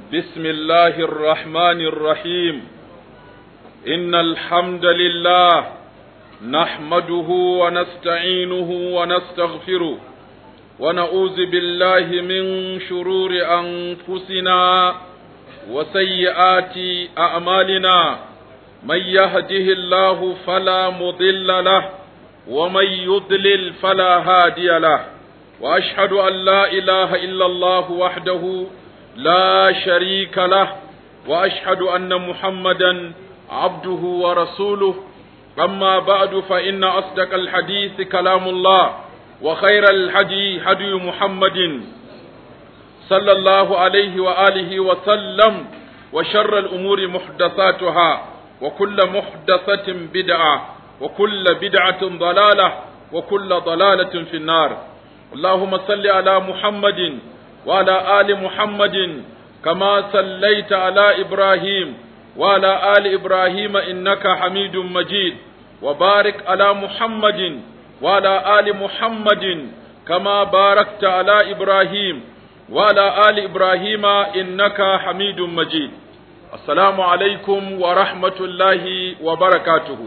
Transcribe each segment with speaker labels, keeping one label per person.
Speaker 1: بسم الله الرحمن الرحيم إن الحمد لله نحمده ونستعينه ونستغفره ونعوذ بالله من شرور أنفسنا وسيئات أعمالنا من يهده الله فلا مضل له ومن يضلل فلا هادي له وأشهد أن لا إله إلا الله وحده لا شريك له وأشهد أن محمدا عبده ورسوله أما بعد فإن أصدق الحديث كلام الله وخير الحدي هدي محمد صلى الله عليه وآله وسلم وشر الأمور محدثاتها وكل محدثة بدعة وكل بدعة ضلالة وكل ضلالة في النار اللهم صل على محمد وعلى آل محمد كما صليت على إبراهيم وعلى آل إبراهيم إنك حميد مجيد وبارك على محمد وعلى آل محمد كما باركت على إبراهيم وعلى آل إبراهيم إنك حميد مجيد السلام عليكم ورحمة الله وبركاته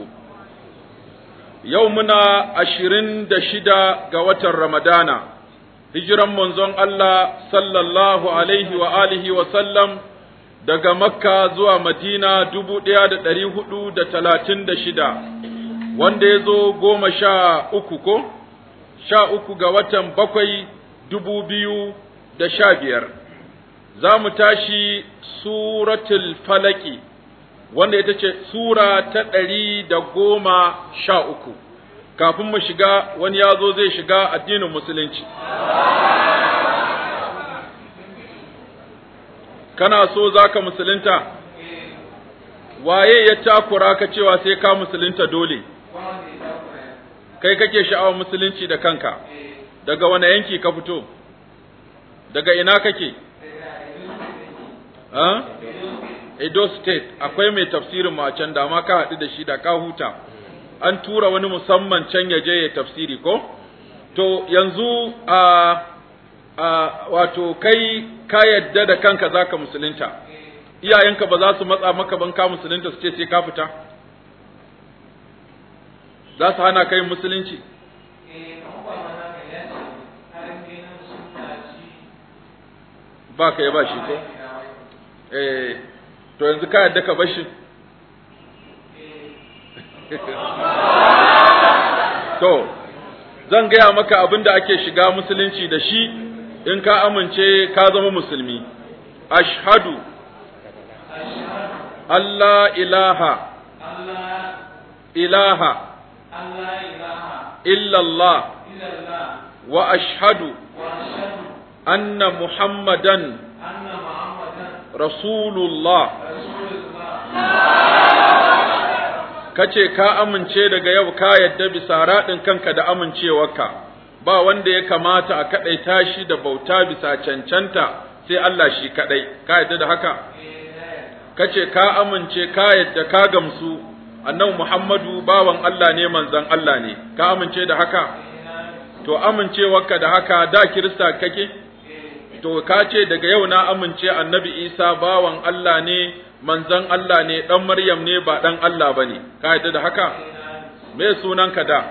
Speaker 1: يومنا عشرين دشدا قوة رمضان hijiran manzon Allah sallallahu alaihi wa alihi wa sallam daga Makka zuwa Madina dubu ɗaya da ɗari hudu da talatin da shida, wanda ya zo goma sha uku ko? Sha uku ga watan bakwai dubu biyu da sha biyar. Za mu tashi suratul falaki, wanda ita ce Sura ta ɗari da goma sha uku. kafin mu shiga wani ya zo zai shiga addinin musulunci. Kana so za ka musulunta? Waye ya takura ka cewa sai ka musulunta dole? Kai kake sha'awar musulunci da kanka, daga wane yanki ka fito? Daga ina kake? Edo State, akwai mai tafsirin mu a can da ma ka haɗu da shi da ka huta. an tura wani musamman can ya je ya tafsiri ko to yanzu a a wato kai ka yadda da kanka zaka musulunta iyayenka ba za su matsa maka ban ka musulunta su ce sai ka fita za su hana kai musulunci ba ka yi ba shi ko eh to yanzu ka yadda ka bashi To, zan gaya maka abin da ake shiga musulunci da shi in ka amince ka zama musulmi. Ashhadu Allah ilaha ilaha illallah wa ashhadu anna Muhammadan Rasulullah. kace ka amince daga yau ka yadda bisa raɗin kanka da amincewarka ba wanda ya kamata a kaɗaita shi da bauta bisa cancanta sai Allah shi kaɗai ka yadda da haka kace ka amince ka yadda ka gamsu annabi Muhammadu bawan Allah ne manzon Allah ne ka amince da haka to amincewarka da haka da kirista kake to ka ce daga yau na amince annabi Isa bawan Allah ne manzon Allah ne ɗan Maryam ne ba ɗan Allah ba ne, ka yadda da haka? Me sunanka da?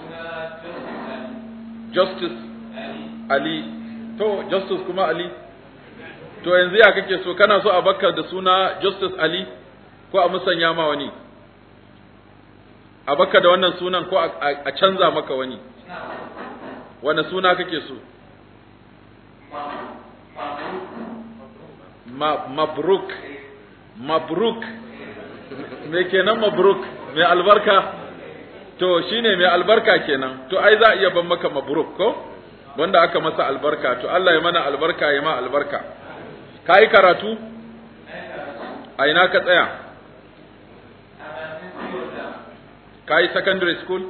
Speaker 1: Justice Ali. To, Justice kuma Ali? To, yanzu ya kake so, kana so a baka da suna Justice Ali ko a musanya ma wani? A baka da wannan sunan ko a canza maka wani? Wane suna kake so? Mabruk. mabruk me kenan mabruk mai albarka to shine mai albarka kenan to ai za a iya ban maka mabruk ko wanda aka masa albarka to Allah ya mana albarka ya ma albarka kai karatu a ina ka tsaya kai secondary school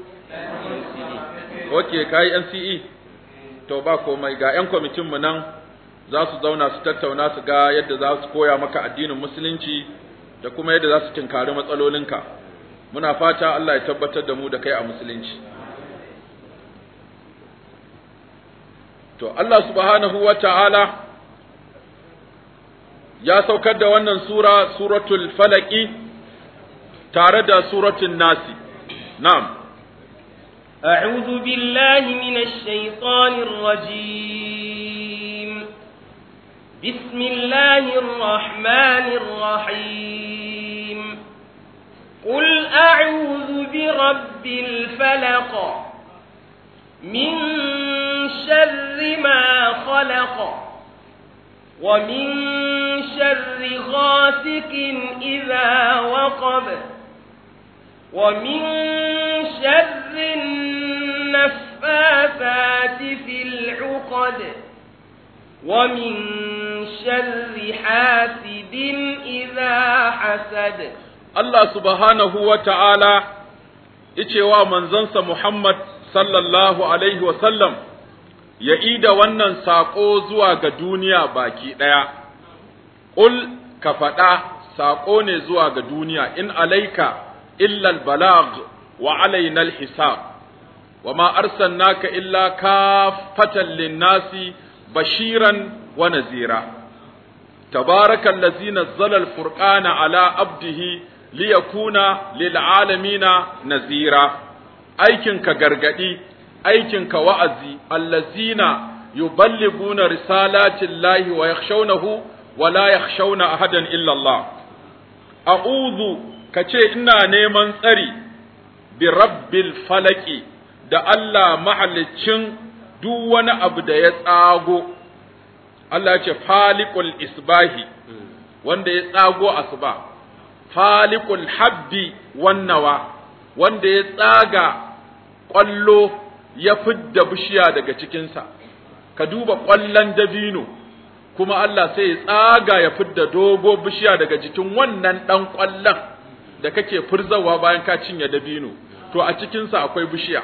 Speaker 1: okay kai NCE to ba komai ga yan kwamitin mu nan za su zauna su tattauna su ga yadda za su koya maka addinin musulunci da kuma yadda za su tinkari matsalolinka muna fata Allah ya tabbatar da mu da kai a musulunci to Allah subhanahu wa ta'ala ya saukar da wannan sura suratul falaki tare da suratul nasi na'am
Speaker 2: أعوذ بالله من الشيطان الرجيم بسم الله الرحمن الرحيم قل أعوذ برب الفلق من شر ما خلق ومن شر غاسق إذا وقب ومن شر النفاثات في العقد ومن شر حاسد إذا حسد
Speaker 1: Allah subhanahu wa ta'ala icewa manzansa Muhammad sallallahu Alaihi wasallam ya ida wannan saƙo zuwa ga duniya baki ɗaya, ƙul ka faɗa saƙo ne zuwa ga duniya in alaika illal balag wa alainal hisab wa ma arsalnaka illa kafatan linnasi bashiran wa nazira tabaraka allazi nazzala al-furqana ala abdihi liyakuna lil'alamina nazira aikinka gargadi aikinka wa'azi allazina yuballiguna risalatin lahi wa yakhshawnahu wa la yakhshawna ahadan illa Allah a'udhu kace ina neman tsari bi rabbil falaki da Allah mahalicin duk wani abu da ya tsago Allah ya ce faliqul isbahi wanda ya tsago asuba falikul habbi wannawa wanda ya tsaga ƙwallo ya fidda bishiya daga cikinsa ka duba ƙwallon dabino kuma Allah sai ya tsaga ya fidda dogo bishiya daga jikin wannan ɗan ƙwallon da kake furzawa bayan ka cinye dabino to a cikinsa akwai bishiya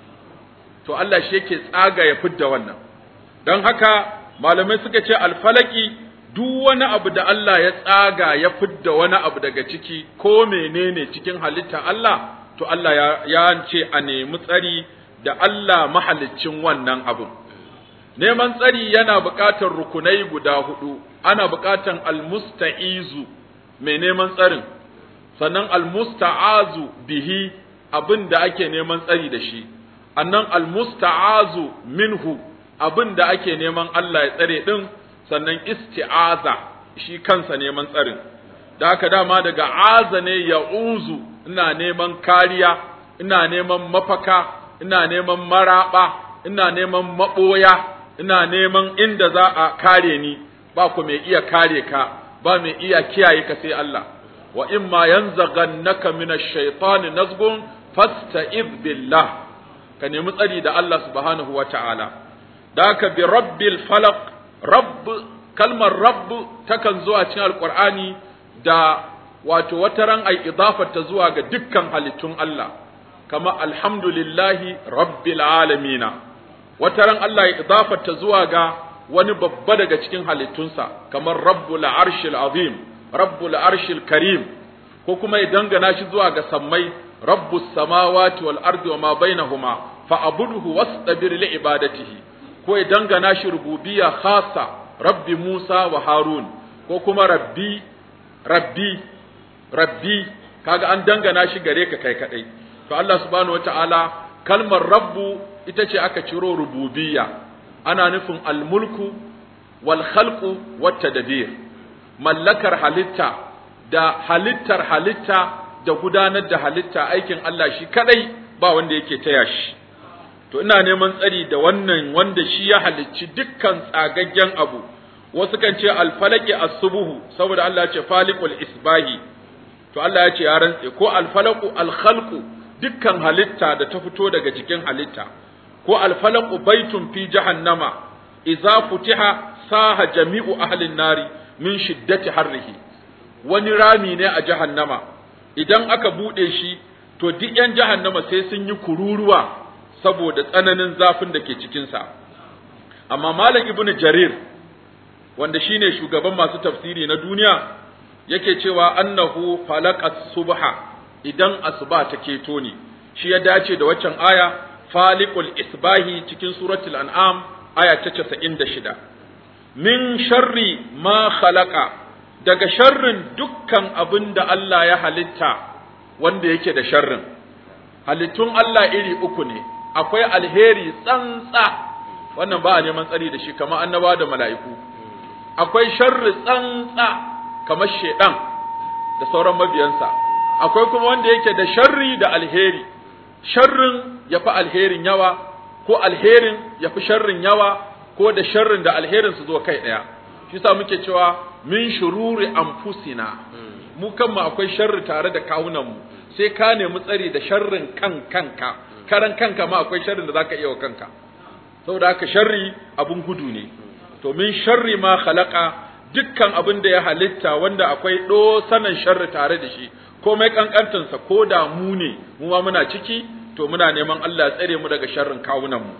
Speaker 1: to Allah shi yake tsaga ya fidda wannan don haka malamai suka ce alfalaki duk wani abu da Allah ya tsaga ya fidda wani abu daga ciki ko menene cikin halitta Allah to Allah ya, ya ce a nemi tsari da Allah mahaliccin wannan abu neman tsari yana buƙatar rukunai guda hudu ana buƙatar almusta'izu mai neman tsarin sannan almusta'azu bihi abin da ake neman tsari da shi annan almusta'azu minhu abin da ake neman Allah ya tsare din sannan isti'aza shi kansa neman tsarin da haka dama daga aza ne ya uzu ina neman kariya ina neman mafaka ina neman maraba ina neman maɓoya ina neman inda za a kare ni ba ku mai iya kare ka ba mai iya kiyaye ka sai Allah wa in ma yanzaghannaka minash shaitani nazgun fasta'id billah ka nemi tsari da Allah subhanahu wa ta'ala da haka bi rabbil falaq rabb kalmar rabb takan zuwa cikin alqur'ani da wato wata ran ai idafar ta zuwa ga dukkan halittun Allah kama alhamdulillahi rabbil alamina wata ran Allah ya idafar ta zuwa ga wani babba daga cikin halittunsa kamar rabbul arshil azim rabbul arshil karim ko kuma ya dangana shi zuwa ga sammai rabbus samawati wal ardi wa ma bainahuma fa abudhu wastabir li ibadatihi ko ya dangana shi rububiyya khassa rabbi Musa wa Harun ko kuma rabbi rabbi rabbi kaga an dangana shi gare ka kai kadai to Allah subhanahu wataala kalmar rabbu ita ce aka ciro rububiyya ana nufin almulku wal khalqu wat tadbir mallakar halitta da halittar halitta da gudanar da halitta aikin Allah shi kadai ba wanda yake taya shi to ina neman tsari da wannan wanda shi ya halicci dukkan tsagaggen abu wasu kan ce alfalaki as-subuhu saboda Allah ya ce faliqul isbahi to Allah ya ce ya rantse ko alfalaku alkhalqu dukkan halitta da ta fito daga jikin halitta ko alfalaku baitun fi jahannama idza futiha saha jami'u ahlin nari min shiddati harrihi wani rami ne a jahannama idan aka bude shi to duk yan jahannama sai sun yi kururuwa saboda tsananin zafin da ke cikinsa amma malam ibnu jarir wanda shine shugaban masu tafsiri na duniya yake cewa annahu falaqas subha idan asuba ta keto ne shi ya dace da waccan aya faliqul isbahi cikin suratul an'am aya ta 96 min sharri ma khalaqa daga sharrin dukkan abin da Allah ya halitta wanda yake da sharrin halittun Allah iri uku ne akwai alheri tsantsa wannan ba a neman tsari da shi kamar annaba da mala'iku akwai sharri tsantsa kamar shedan da sauran mabiyansa akwai kuma wanda yake da sharri da alheri sharrin ya fi alherin yawa ko alherin ya fi sharrin yawa ko da sharrin da alherin su zo kai ɗaya shi sa muke cewa min shururi anfusina mu kanmu akwai sharri tare da kawunanmu sai ka nemi tsari da sharrin kan kanka karan kanka ma akwai sharrin da zaka iya wa kanka saboda haka sharri abun gudu ne to min sharri ma khalaqa dukkan abin da ya halitta wanda akwai sanan sharri tare da shi komai kankantansa ko da mu ne mu ma muna ciki to muna neman Allah ya tsare mu daga sharrin kawunanmu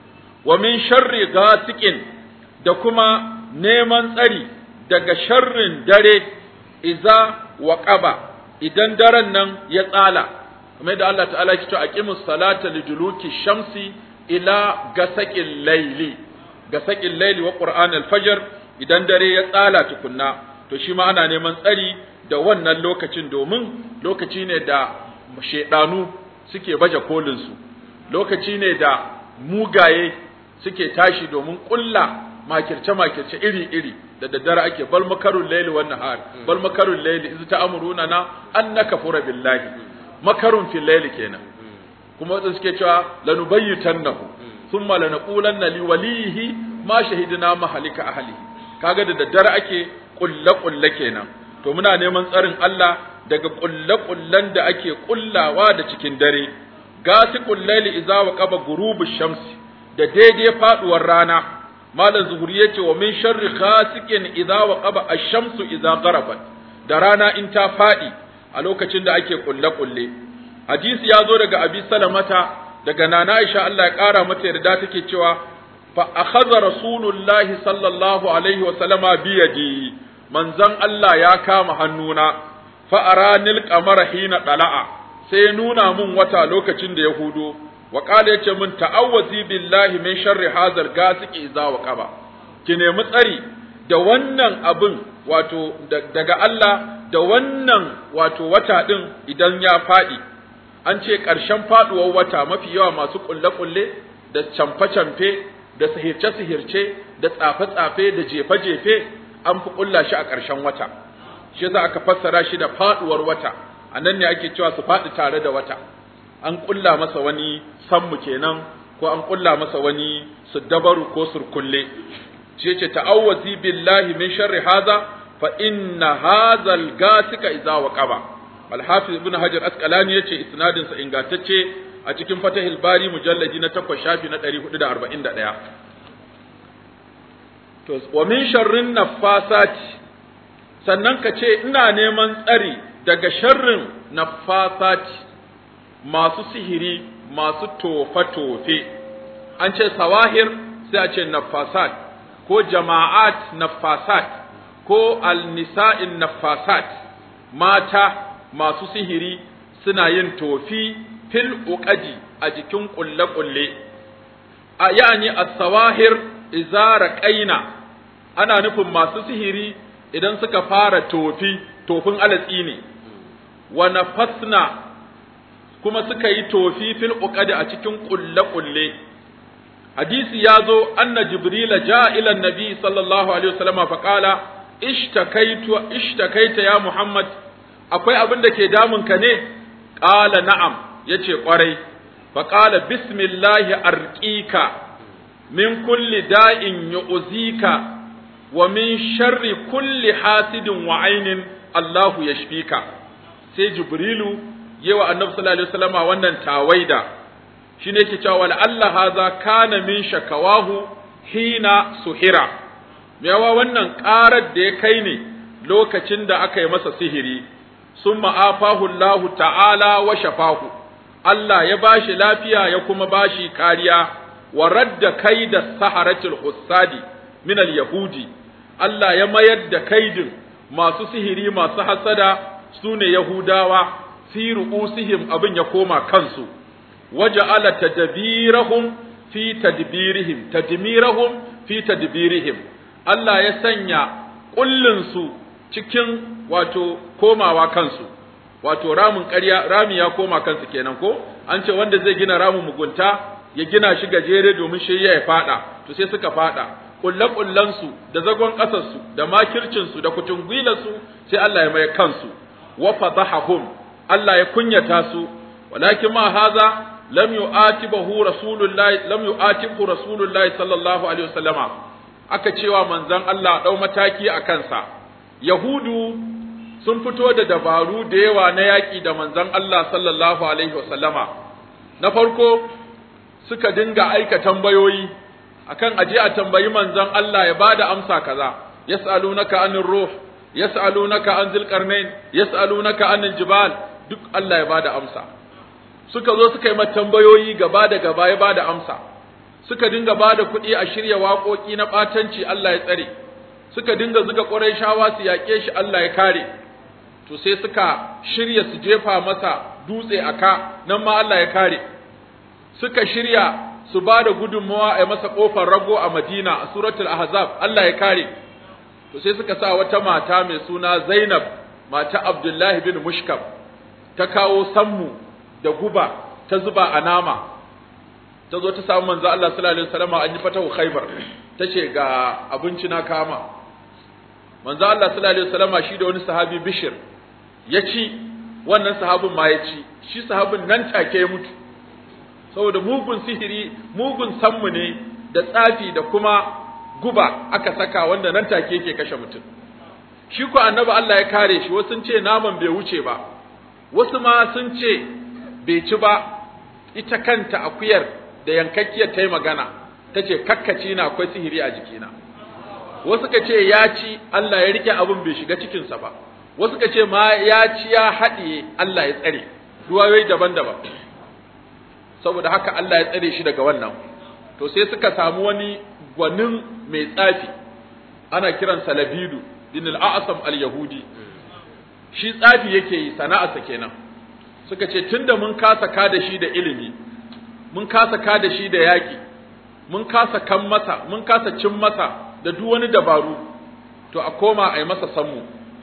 Speaker 1: wa min sharri gasiqin da kuma neman tsari daga sharrin dare iza wa qaba idan daren nan ya tsala kamar da Allah ta'ala ya ce aqimus salata liduluki shamsi ila gasaqil layli gasaqil layli wa qur'an al-fajr idan dare ya tsala tukunna to shi ma ana neman tsari da wannan lokacin domin lokaci ne da shedanu suke baje kolin su lokaci ne da mugaye suke tashi domin kulla makirce makirce iri iri da daddare ake bal makarul layli wan nahar bal makarul layli iz ta'muruna na annaka fura billahi makarun fil layli kenan kuma wadanda suke cewa lanubayyitannahu thumma lanaqulanna li walihi ma shahidna mahalika ahlihi kaga da daddare ake kulle kulle kenan to muna neman tsarin Allah daga kulle kullen da ake kullawa da cikin dare gasiqul layli idza waqaba ghurubu shamsi da daidai faduwar rana malam zuhuri yace wa min sharri ghasiqin idza waqaba ash-shamsu idza gharabat da rana in ta fadi a lokacin da ake kulle kulle hadisi ya zo daga abi salamata daga nana aisha Allah ya kara mata yarda take cewa fa akhadha rasulullahi sallallahu alaihi wa sallama bi yadi manzon Allah ya kama hannuna fa aranil qamara hina dala'a sai nuna mun wata lokacin da ya hudo wa qala yace mun ta'awwazi billahi min sharri hadzal gasiqi idza waqaba ki nemi tsari da wannan abin wato daga Allah da wannan wato wata din idan ya fadi an ce ƙarshen faduwar wata mafi yawa masu kulle-kulle da camfe-camfe da sihirce-sihirce da tsafe-tsafe da jefe-jefe an fi kulla shi a ƙarshen wata shi yasa aka fassara shi da faduwar wata a nan ne ake cewa su faɗi tare da wata an kulla masa wani sammu kenan ko an kulla masa wani dabaru ko surkulle shi yace ta'awwazi billahi min sharri hadha fa inna hadha al-gasika idza waqaba al-hafiz ibn hajar asqalani yace isnadin sa ingantacce a cikin fatahil bari mujalladi na 8 shafi na 441 to wa min sharrin naffasati sannan ka ce ina neman tsari daga sharrin naffasati masu sihiri masu tofe-tofe an ce sawahir sai a ce naffasat ko jama'at naffasat ko alnisa'in naffasat mata masu sihiri suna yin tofi fil uqadi a jikin kulle-kulle a yani as-sawahir izara qaina ana nufin masu sihiri idan suka fara tofi tofin alatsi ne wa nafasna kuma suka yi tofi fil uqadi a cikin kulle-kulle hadisi ya zo anna jibrila ja ila nabi sallallahu alaihi wasallam fa qala ishtakaitu ishtakaita ya muhammad akwai abin da ke damun ka ne qala na'am yace kwarai fa qala bismillahi arqika min kulli da'in yu'zika wa min sharri kulli hasidin wa ainin Allahu yashfika sai jibrilu yawa annabi sallallahu alaihi wasallam wannan tawaida shine yake cewa wal Allah haza kana min shakawahu hina suhira yawa wannan karar da ya kai ne lokacin da aka yi masa sihiri summa afahu Allah ta'ala wa shafahu Allah ya bashi lafiya ya kuma bashi kariya wa radda kaida saharatul hussadi min al yahudi Allah ya mayar da kaidin masu sihiri masu hasada sune yahudawa fi ru'usihim abin ya koma kansu waja'ala tadbirahum fi tadbirihim tadmirahum fi tadbirihim Allah ya sanya kullun su cikin wato komawa kansu wato ramin ƙarya rami ya koma kansu kenan ko an ce wanda zai gina ramin mugunta ya gina shi gajere domin shi ya fada to sai suka fada kulle kullansu da zagon ƙasarsu da makircinsu da kutungwilarsu sai Allah ya mai kansu wa fadahahum Allah ya kunyata su walakin ma haza lam yu'atibahu rasulullahi lam yu'atibu rasulullahi sallallahu alaihi wasallama aka cewa manzon Allah dau mataki a kansa yahudu sun fito da dabaru da yawa na yaƙi da manzon Allah sallallahu alaihi wasallama na farko suka dinga aika tambayoyi akan aje a tambayi manzon Allah ya bada amsa kaza yas'alunaka anir ruh yas'alunaka an zil qarnain yas'alunaka anil jibal duk Allah ya bada amsa suka zo suka yi mata tambayoyi gaba da gaba ya bada amsa suka dinga bada kuɗi a shirya waƙoƙi na ɓatanci Allah ya tsare suka dinga zuga ƙurayshawa su yaƙe shi Allah ya kare to sai suka shirya su jefa masa dutse a ka nan ma Allah ya kare suka shirya su ba da gudunmawa a masa ƙofar rago a Madina a suratul Ahzab Allah ya kare to sai suka sa wata mata mai suna Zainab mata Abdullahi bin Mushkam ta kawo sammu da guba ta zuba a nama ta zo ta samu manzo Allah sallallahu alaihi wasallam an yi fatahu Khaibar tace ga abinci na kama manzo Allah sallallahu alaihi wasallam shi da wani sahabi Bishir ya ci wannan sahabin ma ya ci shi sahabin nan take ya mutu saboda mugun sihiri mugun sammu ne da tsafi da kuma guba aka saka wanda nan take yake kashe mutum shi ko annabi Allah ya kare shi wasu sun ce naman bai wuce ba wasu ma sun ce bai ci ba ita kanta akuyar da yankakkiyar ta yi magana ta ce kakkaci na akwai sihiri a jikina wasu ka ce ya ci Allah ya rike abin bai shiga cikinsa ba wasu ka ce ma ya ci ya haɗiye Allah ya tsare ruwayoyi daban-daban saboda haka Allah ya tsare shi daga wannan to sai suka samu wani gwanin mai tsafi ana kiransa labidu din al-a'sam al-yahudi shi tsafi yake yi sana'arsa kenan suka ce tunda mun kasa ka da shi da ilimi mun kasa ka da shi da yaƙi mun kasa kan masa mun kasa cin masa da duk wani dabaru to a koma a yi masa sammu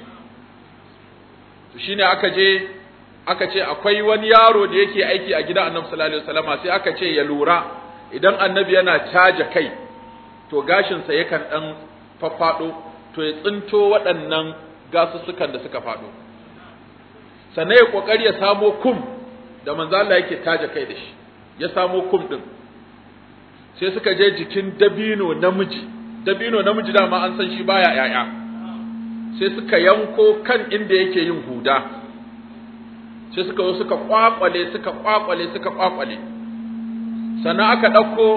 Speaker 1: to shine aka je aka ce akwai wani yaro da yake aiki a gidan annabi sallallahu alaihi wasallama sai aka ce ya lura idan annabi yana caja kai to gashinsa yakan dan faffado to ya tsinto waɗannan gasussukan da suka faɗo sannan ya kokari ya samo kum da manzo Allah yake taja kai da shi ya samo kum din sai suka je jikin dabino namiji dabino namiji dama an san shi baya yaya sai suka yanko kan inda yake yin huda sai suka zo suka kwakwale suka kwakwale suka kwakwale sannan aka ɗauko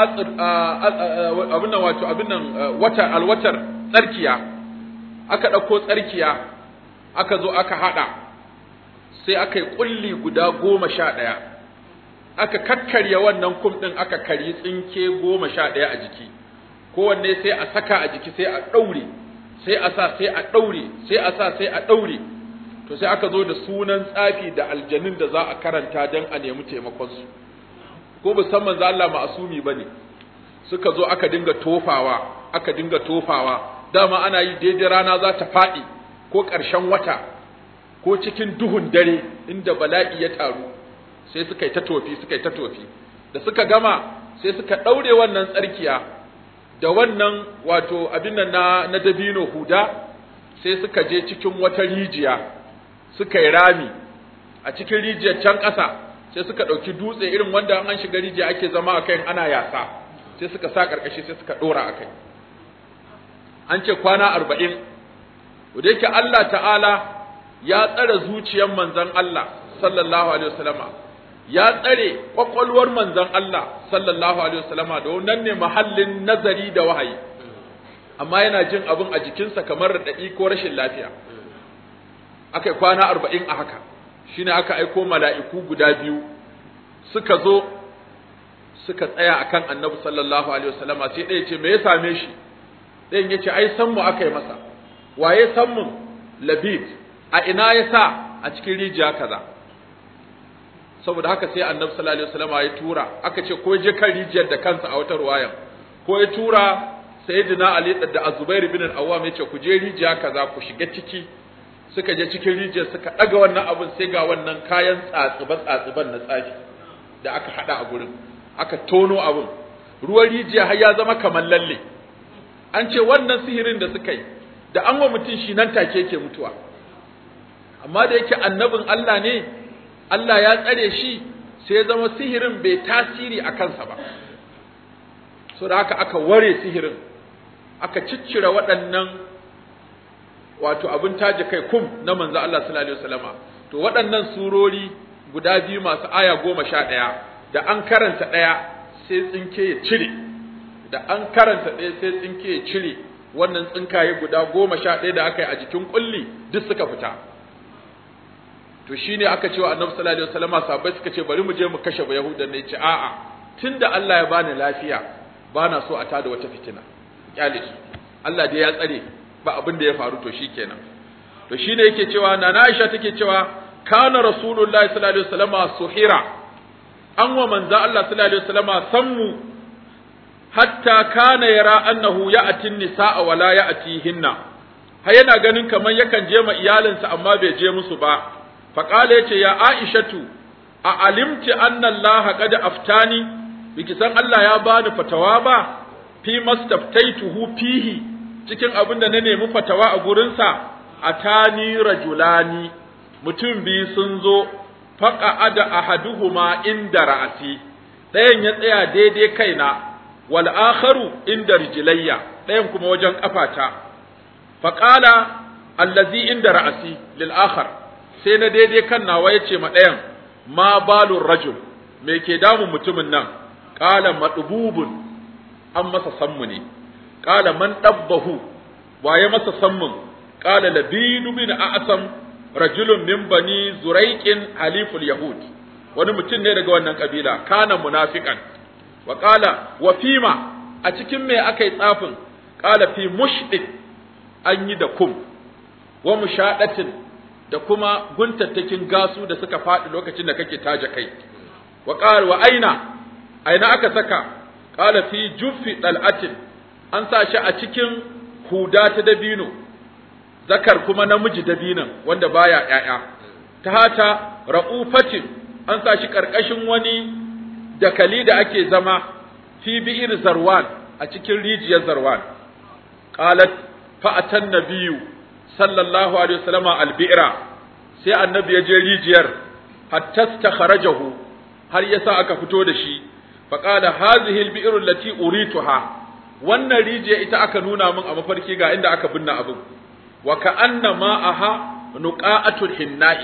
Speaker 1: abin nan wato abin nan wata alwatar tsarkiya aka ɗauko tsarkiya aka zo aka haɗa sai aka yi ƙulli guda goma sha ɗaya aka kakkarya wannan kum ɗin aka karyi tsinke goma sha ɗaya a jiki kowanne sai a saka a jiki sai a ɗaure sai a sa sai a ɗaure sai a sa sai a ɗaure to sai aka zo da sunan tsafi da aljanin da za a karanta don a nemi taimakonsu ko musamman za Allah ma'asumi ba ne suka zo aka dinga tofawa aka dinga tofawa dama ana yi daidai rana za ta faɗi ko ƙarshen wata ko cikin duhun dare inda bala'i ya taru sai suka yi ta tofi suka yi ta tofi da suka gama sai suka ɗaure wannan tsarkiya da wannan wato abin nan na, na dabino huda sai suka je cikin wata rijiya suka yi rami a cikin rijiyar can ƙasa sai suka ɗauki dutse irin wanda an shiga rijiya ake zama a kai ana yasa sai suka sa ƙarƙashi sai suka ɗora a kai an ce kwana arba'in da yake Allah ta'ala ya tsare zuciyar manzon Allah sallallahu alaihi wasallama ya tsare kwakwalwar manzon Allah sallallahu alaihi wasallama da wannan ne mahallin nazari da wahayi amma yana jin abin a jikinsa kamar raɗaɗi ko rashin lafiya aka yi kwana arba'in a haka shine aka aiko mala'iku guda biyu suka zo suka tsaya akan annabi sallallahu alaihi wasallama sai ɗaya ce me ya same shi ɗayan ya ce ai san mu aka yi masa waye san mu labid a ina ya sa a cikin rijiya kaza saboda haka sai annabi sallallahu alaihi wasallama ya tura aka ce ko je kan rijiyar da kansa a wata ruwayan ko ya tura sayyidina ali da azubair bin al-awwam yace ku je rijiya kaza ku shiga ciki suka je cikin rijiyar suka daga wannan abin sai ga wannan kayan tsatsiba tsatsiban na tsafi da aka hada a gurin aka tono abin ruwan rijiya har ya zama kamar lalle an ce wannan sihirin da suka yi da an wa mutum shi nan take yake mutuwa amma da yake annabin Allah ne Allah ya tsare shi sai ya zama sihirin bai tasiri a kansa ba so da haka aka ware sihirin aka ciccire waɗannan wato abin taje kai kum na manzo Allah sallallahu alaihi wasallama to waɗannan surori guda biyu masu aya goma sha ɗaya da an karanta ɗaya sai tsinke ya cire da an karanta ɗaya sai tsinke ya cire wannan tsinkaye guda goma sha ɗaya da aka yi a jikin kulli duk suka fita to shine aka ce wa annabi sallallahu alaihi wasallama sahabbai suka ce bari mu je mu kashe ba yahudan ne ce a'a tunda Allah ya bani lafiya bana so a tada wata fitina kyale su Allah dai ya tsare ba abin da ya faru to shikenan to shine yake cewa na Aisha take cewa kana rasulullahi sallallahu alaihi wasallama suhira an wa manzo Allah sallallahu alaihi wasallama sammu hatta kana yara annahu ya'ti nisaa wa la ya'tihinna har yana ganin kamar yakan je ma iyalinsa amma bai je musu ba faqala yace ya aishatu a alimti anna Allah qad aftani biki san Allah ya bani fatawa ba fi mastaftaituhu fihi cikin abin da na nemi fatawa a gurinsa atani rajulani mutum biyu sun zo faqa ada ahaduhuma inda ra'asi ɗayan ya tsaya daidai kaina wal akharu inda rijlayya ɗayan kuma wajen kafata faqala allazi inda ra'asi lil akhar sai na daidai kan nawa yace ma ɗayan ma balur rajul me ke damun mutumin nan qala madbubun an masa sammu ne qala man dabbahu waye masa sammun qala labidu bin a'sam rajulun min bani zuraiqin haliful yahud wani mutum ne daga wannan kabila kana munafiqan wa qala wa fima a cikin me akai tsafin qala fi mushdik an yi da kum wa mushadatin da kuma guntattakin gasu da suka faɗi lokacin da kake taja kai wa qala wa aina aina aka saka qala fi juffi dal'atin an sa shi a cikin huda ta dabino zakar kuma namiji dabinan wanda baya ƴaƴa ta hata ra'ufatin an sa shi karkashin wani dakali da ake zama fi bi'ir zarwan a cikin rijiyar zarwan qalat fa atan nabiyyu sallallahu alaihi wasallam albi'ra sai annabi ya je rijiyar hatta stakharajahu har yasa aka fito da shi fa qala hadhihi albi'ru allati urituha wannan rijiya ita aka nuna min a mafarki ga inda aka binne abin wa ka'anna ma'aha nuqa'atul hinna'i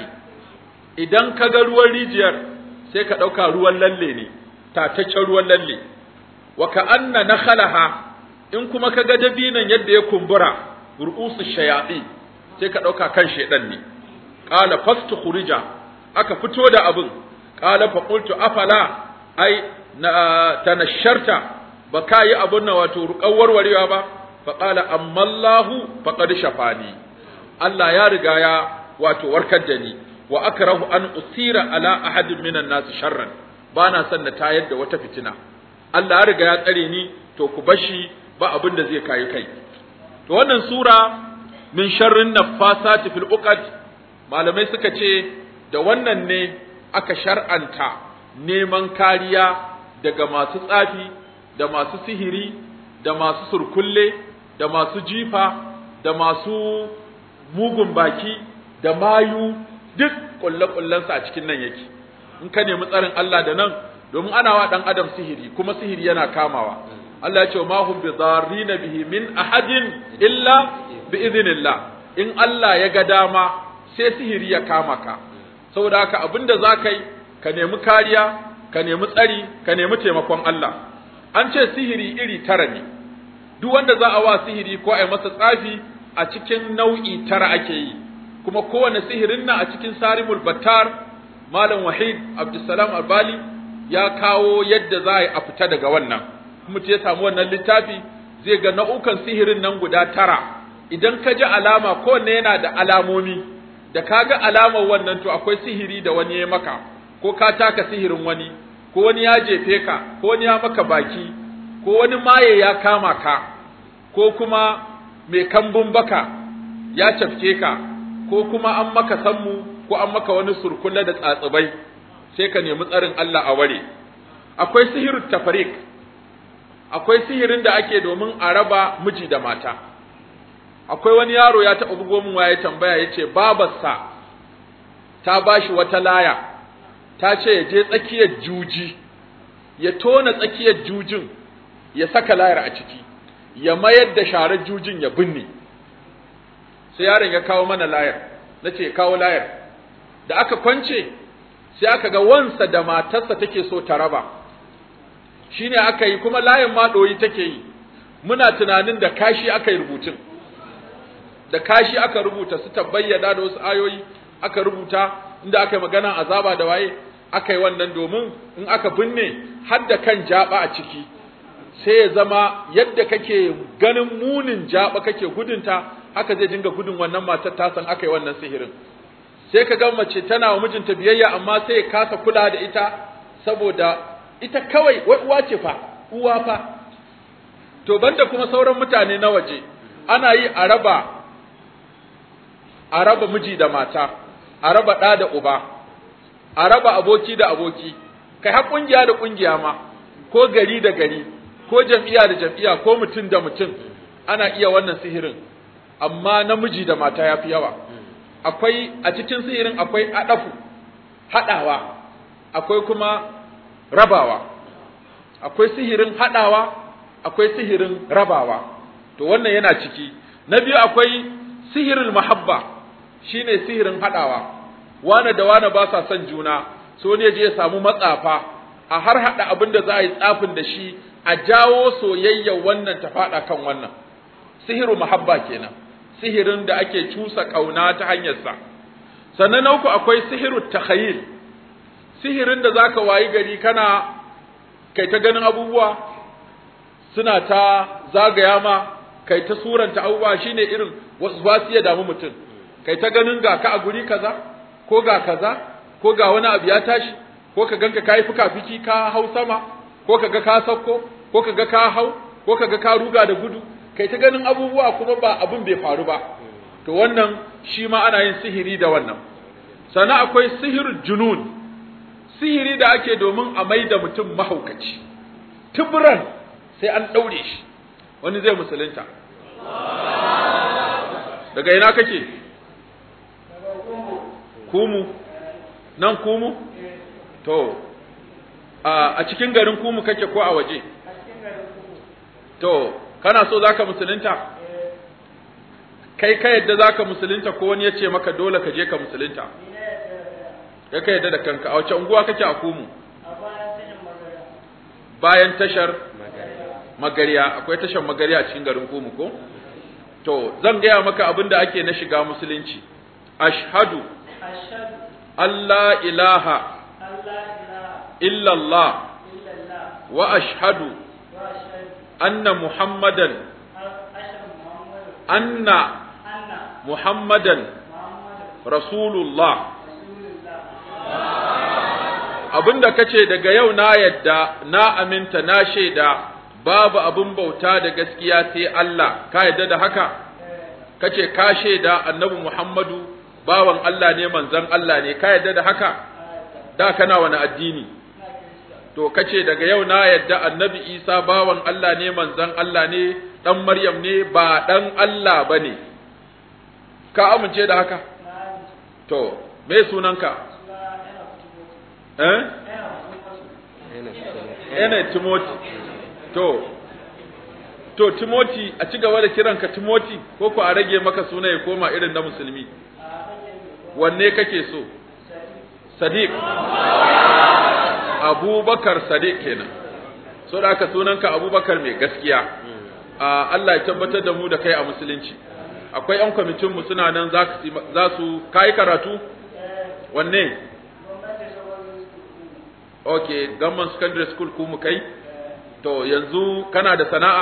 Speaker 1: idan ka ga ruwan rijiyar sai ka ɗauka ruwan lalle ne tataccen ruwan lalle wa ka'anna nakhalaha in kuma ka ga dabinan yadda ya kumbura ru'usu shayaɗi sai ka ɗauka kan shaiɗan ne qala fastu khurija aka fito da abin qala fa qultu afala ai na tanasharta ba ka yi abun nan wato ruƙar warwarewa ba fa qala amma Allahu faqad shafani Allah ya riga ya wato warkar da ni wa akrahu an usira ala ahadin minan nas sharran bana son na tayar da wata fitina Allah ya riga ya tsare ni to ku bashi ba abin da zai kai kai to wannan sura min sharrin naffasati fil uqad malamai suka ce da wannan ne aka shar'anta neman kariya daga masu tsafi da masu sihiri da masu surkulle da masu jifa da masu mugun baki da mayu duk kulle-kullensa a cikin nan yake in ka nemi tsarin Allah da nan domin ana wa dan adam sihiri kuma sihiri yana kamawa Allah ya ce ma hum bi dharrina bihi min ahadin illa bi idhnillah in Allah ya ga dama sai sihiri ya kama ka saboda haka abinda za ka yi ka nemi kariya ka nemi tsari ka nemi taimakon Allah an ce sihiri iri tara ne duk wanda za a wa sihiri ko a yi masa tsafi a cikin nau'i tara ake yi kuma kowane sihirin nan a cikin sarimul battar malam wahid abdussalam albali ya kawo yadda za a yi a fita daga wannan kuma ya samu wannan littafi zai ga nau'ukan sihirin nan guda tara idan ka ji alama kowanne yana da alamomi da ka ga alamar wannan to akwai sihiri da wani ya maka ko ka taka sihirin wani ko wani ya jefe ka ko wani ya maka baki ko wani maye ya kama ka ko kuma mai kambun baka ya cafke ka ko kuma an maka sammu ko an maka wani surkulle da tsatsubai sai ka nemi tsarin Allah a ware akwai sihirin tafarik akwai sihirin da ake domin a raba miji da mata akwai wani yaro ya taɓa bugo min waye tambaya yace babarsa ta bashi wata laya ta ce ya je tsakiyar juji ya tona tsakiyar jujin ya saka layar a ciki ya mayar da sharar jujin ya binne sai yaron ya kawo mana layar nace kawo layar da aka kwance sai aka ga wansa da matarsa take so ta raba shine aka yi kuma layin ma ɗoyi take yi muna tunanin da kashi aka yi rubutun da kashi aka rubuta su tabbayyana da wasu ayoyi aka rubuta inda aka yi magana azaba da waye aka yi wannan domin in aka binne har da kan jaba a ciki sai ya zama yadda kake ganin munin jaba kake gudunta haka zai dinga gudun wannan matar ta san aka yi wannan sihirin sai ka ga mace tana wa mijinta biyayya amma sai ya kasa kula da ita saboda ita kawai wai uwa ce fa uwa fa to banda kuma sauran mutane na waje ana yi a raba a raba miji da mata a raba ɗa da uba a raba aboki da aboki kai har ƙungiya da ƙungiya ma ko gari da gari ko jam'iyya da jam'iyya ko mutum da mutum ana iya wannan sihirin amma namiji da mata ya fi yawa akwai a cikin sihirin akwai adafu haɗawa akwai kuma rabawa akwai sihirin haɗawa akwai sihirin rabawa to wannan yana ciki na biyu akwai sihirin mahabba shine sihirin haɗawa wane da wane ba sa son juna so ne je ya samu matsafa a har haɗa abin da za a yi tsafin da shi a jawo soyayya wannan ta faɗa kan wannan sihiru mahabba kenan sihirin da ake cusa ƙauna ta hanyarsa sannan na uku akwai sihiru takhayil sihirin da zaka wayi gari kana kai ta ganin abubuwa suna ta zagaya ma kai ta suranta abubuwa shine irin wasu ba su iya damu mutum kai ta ganin ga ka a guri kaza ko ga kaza ko ga wani abu ya tashi ko ka ganka kai fuka-fiki ka hau sama ko ka ga ka sauko ko ka ga ka hau ko ka ga ka ruga da gudu kai ta ganin abubuwa kuma ba abin bai faru ba to wannan shi ma ana yin sihiri da wannan sannan akwai sihir junun sihiri da ake domin a mai da mutum mahaukaci tuburan sai an ɗaure shi wani zai musulunta daga ina kake kumu nan kumu to a cikin garin kumu kake ko a waje to kana so zaka musulunta kai ka yadda zaka musulunta ko wani ya ce maka dole ka je ka musulunta kai ka yadda da kanka a wace unguwa kake a kumu bayan tashar magariya akwai tashar magariya a cikin garin kumu ko to zan gaya maka abin da ake na shiga musulunci ashhadu Allah ilaha illallah wa ashhadu anna muhammadan anna muhammadan rasulullah abinda kace daga yau na yadda na aminta na shaida babu abin bauta da gaskiya sai Allah ka yadda da haka kace ka shaida annabi Muhammadu bawan Allah ne manzon Allah ne ka yadda da haka da kana wani addini to kace daga yau na yadda annabi Isa bawan Allah ne manzon Allah ne dan Maryam ne ba dan Allah bane ka amince da haka to me sunanka eh ene Timothy to to Timothy a ci gaba da kiranka Timothy ko ko a rage maka suna ya koma irin na musulmi wanne kake so Sadiq Abubakar Sadiq kenan so da aka sunanka Abubakar mai gaskiya Allah ya tabbatar da mu da kai a musulunci akwai yan kwamitin mu suna nan za su kai karatu wanne okay gamman secondary school ku mu kai to yanzu kana da sana'a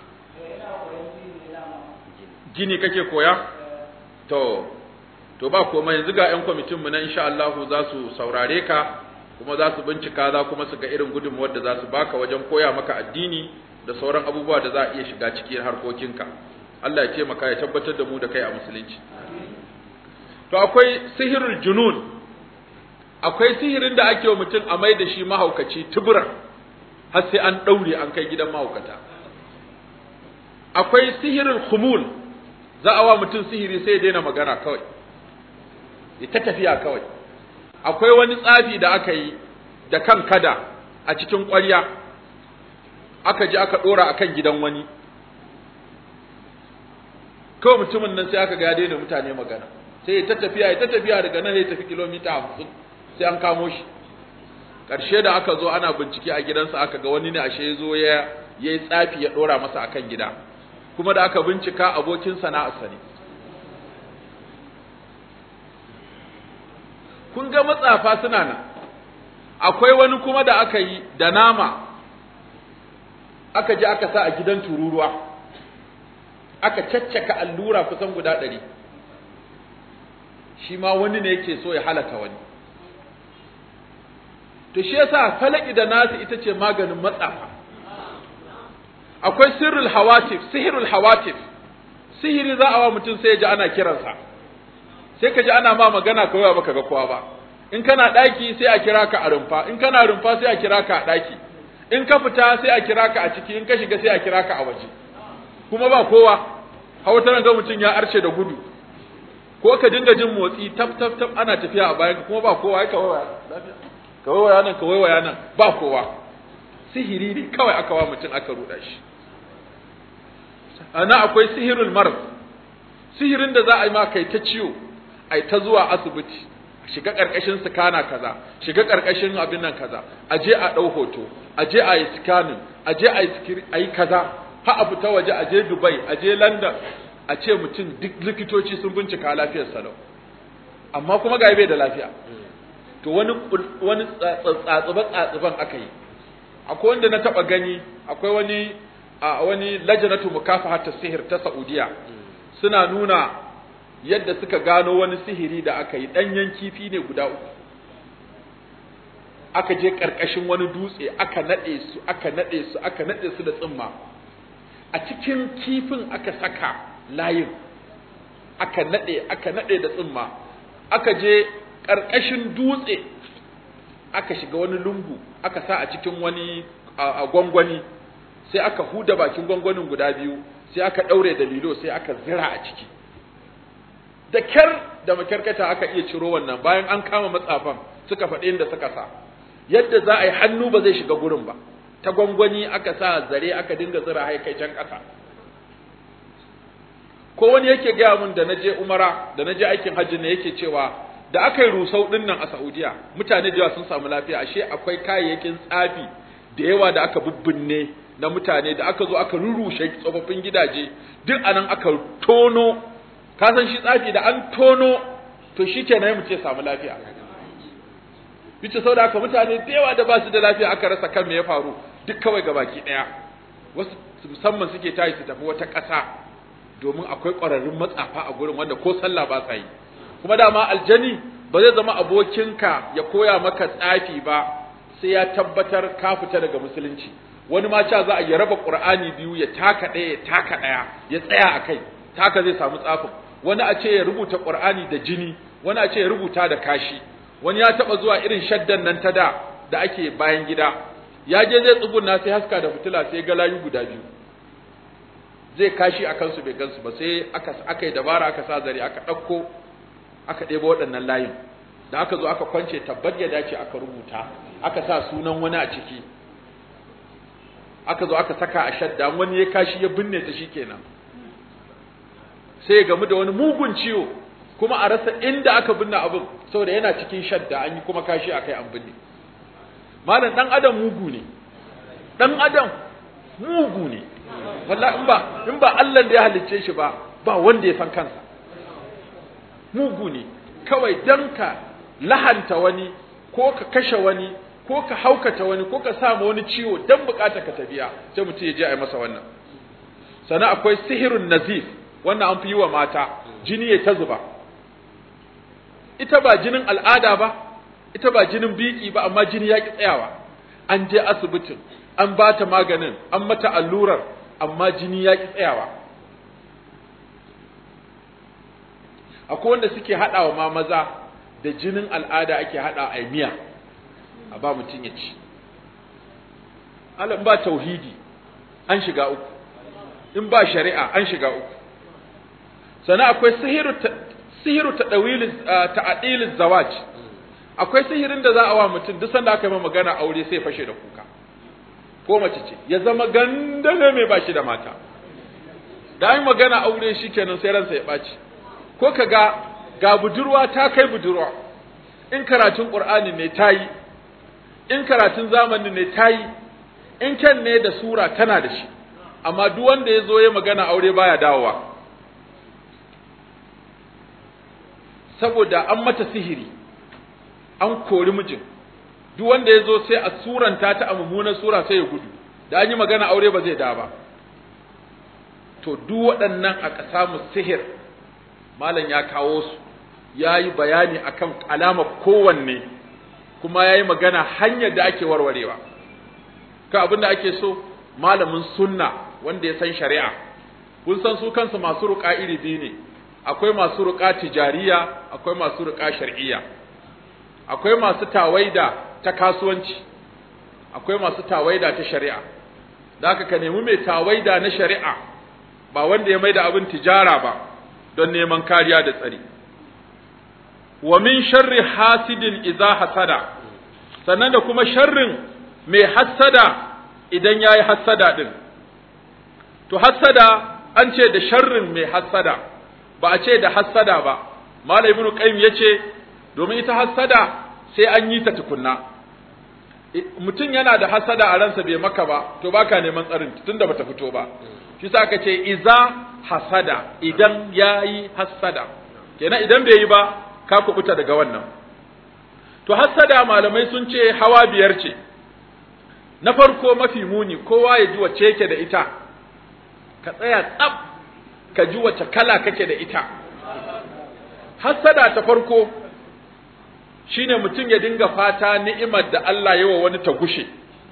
Speaker 1: gini kake koya to to ba komai yanzu ga 'yan kwamitin mu na insha Allah za su saurare ka kuma za su bincika za kuma su ga irin gudunmuwar da za su baka wajen koya maka addini da sauran abubuwa da za a iya shiga cikin harkokinka Allah ya taimaka ya tabbatar da mu da kai a musulunci to akwai sihirul junun akwai sihirin da ake wa mutum a mai da shi mahaukaci tubura har sai an ɗaure an kai gidan mahaukata akwai sihirul khumul za a wa mutum sihiri sai ya daina magana kawai ya ta tafiya kawai akwai wani tsafi da aka yi da kan kada a cikin ƙwarya aka ji aka ɗora akan gidan wani kawai mutumin nan sai aka ga ya daina mutane magana sai ya ta tafiya ya ta tafiya daga nan ya tafi kilomita hamsin sai an kamo shi ƙarshe da aka zo ana bincike a gidansa aka ga wani ne ashe ya zo ya yi tsafi ya ɗora masa akan gida kuma da aka bincika abokin sana'arsa ne kun ga matsafa suna nan akwai wani kuma da aka yi da nama aka je aka sa a gidan tururuwa aka caccaka allura kusan guda ɗari shi ma wani ne yake so ya halaka wani to shi yasa falaki da nasu ita ce maganin matsafa akwai sirrul hawatif sihirul hawatif sihiri za a wa mutum sai ya ji ana kiransa sai ka ji ana ma magana kawai baka ga kowa ba in kana ɗaki sai a kira ka a rumfa in kana rumfa sai a kira ka a ɗaki in ka fita sai a kira ka a ciki in ka shiga sai a kira ka a waje kuma ba kowa hautar ga mutum ya arce da gudu ko ka dinga jin motsi tab tab tab ana tafiya a bayan kuma ba kowa ya kawai kawai waya nan kawai waya nan ba kowa sihiri ne kawai aka wa mutum aka ruɗa shi ana akwai sihirul marz sihirin da za a yi ma kai ta ciwo ai ta zuwa asibiti shiga karkashin scanner kaza shiga karkashin abin nan kaza a je a dau hoto a je a yi scanning a je a yi a yi kaza ha a fita waje a je Dubai a je London a ce mutum duk likitoci sun bincika lafiyar sa amma kuma ga bai da lafiya to wani wani tsatsuba tsatsuban aka yi akwai wanda na taba gani akwai wani a wani lajnatu mukafahat sihir ta Saudiya suna nuna yadda suka gano wani sihiri da aka yi ɗanyen kifi ne guda uku aka je ƙarƙashin wani dutse aka naɗe su aka naɗe su aka naɗe su da tsimma a cikin kifin aka saka layin aka naɗe aka naɗe da tsimma aka je ƙarƙashin dutse aka shiga wani lungu aka sa a cikin wani a gwangwani sai aka huda bakin gwangwanin guda biyu sai aka ɗaure da lilo sai aka zira a ciki da kyar da makyarkata aka iya ciro wannan bayan an kama matsafan suka faɗi inda suka sa yadda za a yi hannu ba zai shiga gurin ba ta gwangwani aka sa zare aka dinga zira haikai can ƙasa ko wani yake gaya mun da na je umara da na je aikin hajji ne yake cewa da aka yi rusau ɗin nan a saudiya mutane da yawa sun samu lafiya ashe akwai kayayyakin tsafi da yawa da aka bubbinne na mutane da aka zo aka rurrushe tsofaffin gidaje duk anan aka tono ka san shi tsafi da an tono to shi ke na mutum ya samu lafiya bice sau da aka mutane da yawa da ba su da lafiya aka rasa kan me ya faru duk kawai ga baki ɗaya wasu musamman suke tayi su tafi wata ƙasa domin akwai ƙwararrun matsafa a gurin wanda ko sallah ba sa yi kuma dama aljani ba zai zama abokinka ya koya maka tsafi ba sai ya tabbatar ka fita daga musulunci wani ma cha za a ya raba qur'ani biyu ya taka ɗaya ya taka ɗaya ya tsaya a kai taka zai samu tsafin wani a ce ya rubuta qur'ani da jini wani a ce ya rubuta da kashi wani ya taba zuwa irin shaddan nan ta da da ake bayan gida ya je zai tsuguna sai haska da fitila sai ga layu guda biyu zai kashi a kansu bai gansu ba sai aka aka yi dabara aka sa zare aka ɗauko aka ɗebo waɗannan layin da aka zo aka kwance tabbat ya dace aka rubuta aka sa sunan wani a ciki aka zo aka saka a shadda wani ya kashi ya binne ta shikenan sai ya gamu da wani mugun ciwo kuma a rasa inda aka binne abin saboda yana cikin shadda an yi kuma kashi akai an binne malam dan adam mugu ne dan adam mugu ne wallahi in ba in ba Allah da ya halicce shi ba ba wanda ya san kansa mugu ne kawai dan ka lahanta wani ko ka kashe wani ko ka haukata wani ko ka sa wani ciwo dan bukata ka tabiya sai mutum ya je a yi masa wannan sannan akwai sihirun nazif wannan an fi yi wa mata jini ya ta zuba ita ba jinin al'ada ba ita ba jinin biki ba amma jini ya ki tsayawa an je asibitin an ba ta maganin an mata allurar amma jini ya ki tsayawa akwai wanda suke haɗawa ma maza da jinin al'ada ake haɗa a miya a ba mutum ya ci Allah ba tauhidi an shiga uku in ba shari'a an shiga uku sannan akwai sihiru sihiru ta'adilin zawaj akwai sihirin da za a wa mutum duk sanda aka yi magana aure sai fashe da kuka ko mace ce ya zama gandane mai bashi da mata da an magana aure shi kenan sai ransa ya ɓaci ko ka ga ga budurwa ta kai budurwa in karatun ƙur'ani ne ta yi in karatun zamani ne ta yi in kyan ne da sura tana da shi amma duk wanda ya zo ya magana aure baya dawowa saboda an mata sihiri an kori mijin duk wanda ya zo sai a suranta ta a mummunar sura sai ya gudu da an yi magana aure ba zai da ba to duk waɗannan a samu sihir malam ya kawo su ya yi bayani akan alamar kowanne kuma ya yi magana hanyar da ake warwarewa ka abin da ake so malamin sunna wanda ya san shari'a kun san su kansu masu ruƙa iri biyu ne akwai masu ruƙa tijariya akwai masu ruƙa shar'iyya akwai masu tawaida ta kasuwanci akwai masu tawaida ta shari'a da haka ka nemi mai tawaida na shari'a ba wanda ya maida abin tijara ba don neman kariya da tsari wa min sharri hasidin idza hasada sannan da kuma sharrin mai hassada idan yayi hassada din to hassada an ce da sharrin mai hassada ba a ce da hassada ba malam ibnu qayyim yace domin ita hassada sai an yi ta tukunna mutum yana da hassada a ransa bai maka ba to baka neman tsarin tunda bata fito ba shi sa aka ce iza hasada idan yayi hassada kenan idan bai yi ba ka kubuta daga wannan to hassada malamai sun ce hawa biyar ce na farko mafi muni kowa ya ji wacce yake da ita ka tsaya tsab ka ji wacce kala kake da ita hassada ta farko shine mutum ya dinga fata ni'imar da Allah ya wa wani ta gushe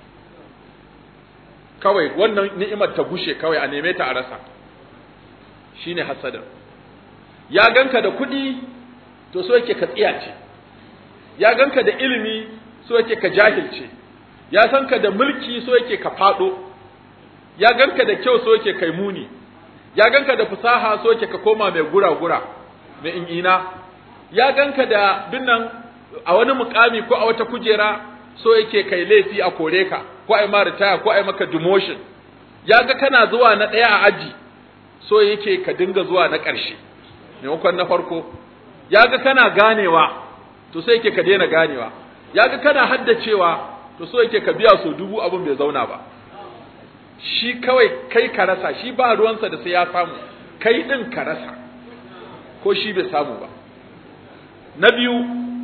Speaker 1: kawai wannan ni'imar ta gushe kawai a neme ta a rasa shine hasada ya ganka da kuɗi to so yake ka tsiyace ya ganka da ilimi so yake ka jahilce ya san ka da mulki so yake ka fado ya ganka da kyau so yake kai muni ya ganka da fasaha so yake ka koma mai gura-gura mai in'ina ya ganka da dinnan a wani mukami ko a wata kujera so yake kai laifi a kore ka ko ai ma ritaya ko ai maka demotion ya ga kana zuwa na ɗaya a aji so yake ka dinga zuwa na ƙarshe maimakon na farko ya ga kana ganewa to sai yake ka daina ganewa ya ga kana haddacewa to so yake ka biya so dubu abin bai zauna ba shi kawai kai ka rasa shi ba ruwansa da sai ya samu kai ɗin ka rasa ko shi bai samu ba na biyu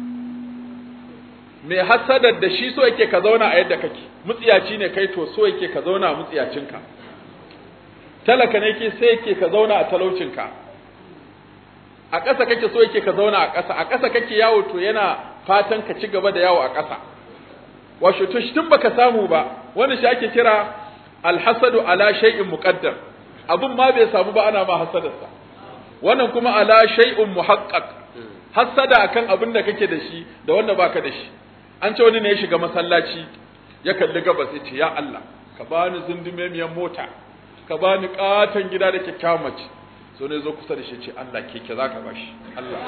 Speaker 1: mai hasadar da shi so yake ka zauna a yadda kake mutsiyaci ne kai to so yake ka zauna a mutsiyacinka talaka ne ke sai yake ka zauna a talaucinka a ƙasa kake so yake ka zauna a ƙasa a ƙasa kake yawo to yana fatan ka ci gaba da yawo a ƙasa washe to shi tun baka samu ba wani shi ake kira alhasadu ala shay'in muqaddar abun ma bai samu ba ana ma hasadarsa wannan kuma ala shay'un muhaqqaq hasada akan abin da kake da shi da wanda baka da shi an ce wani ne ya shiga masallaci ya kalli gabas ya ce ya Allah ka bani zundumemiyar mota ka bani katon gida da kyakkyawan mace so ne zo kusa da shi ce Allah keke za ka bashi Allah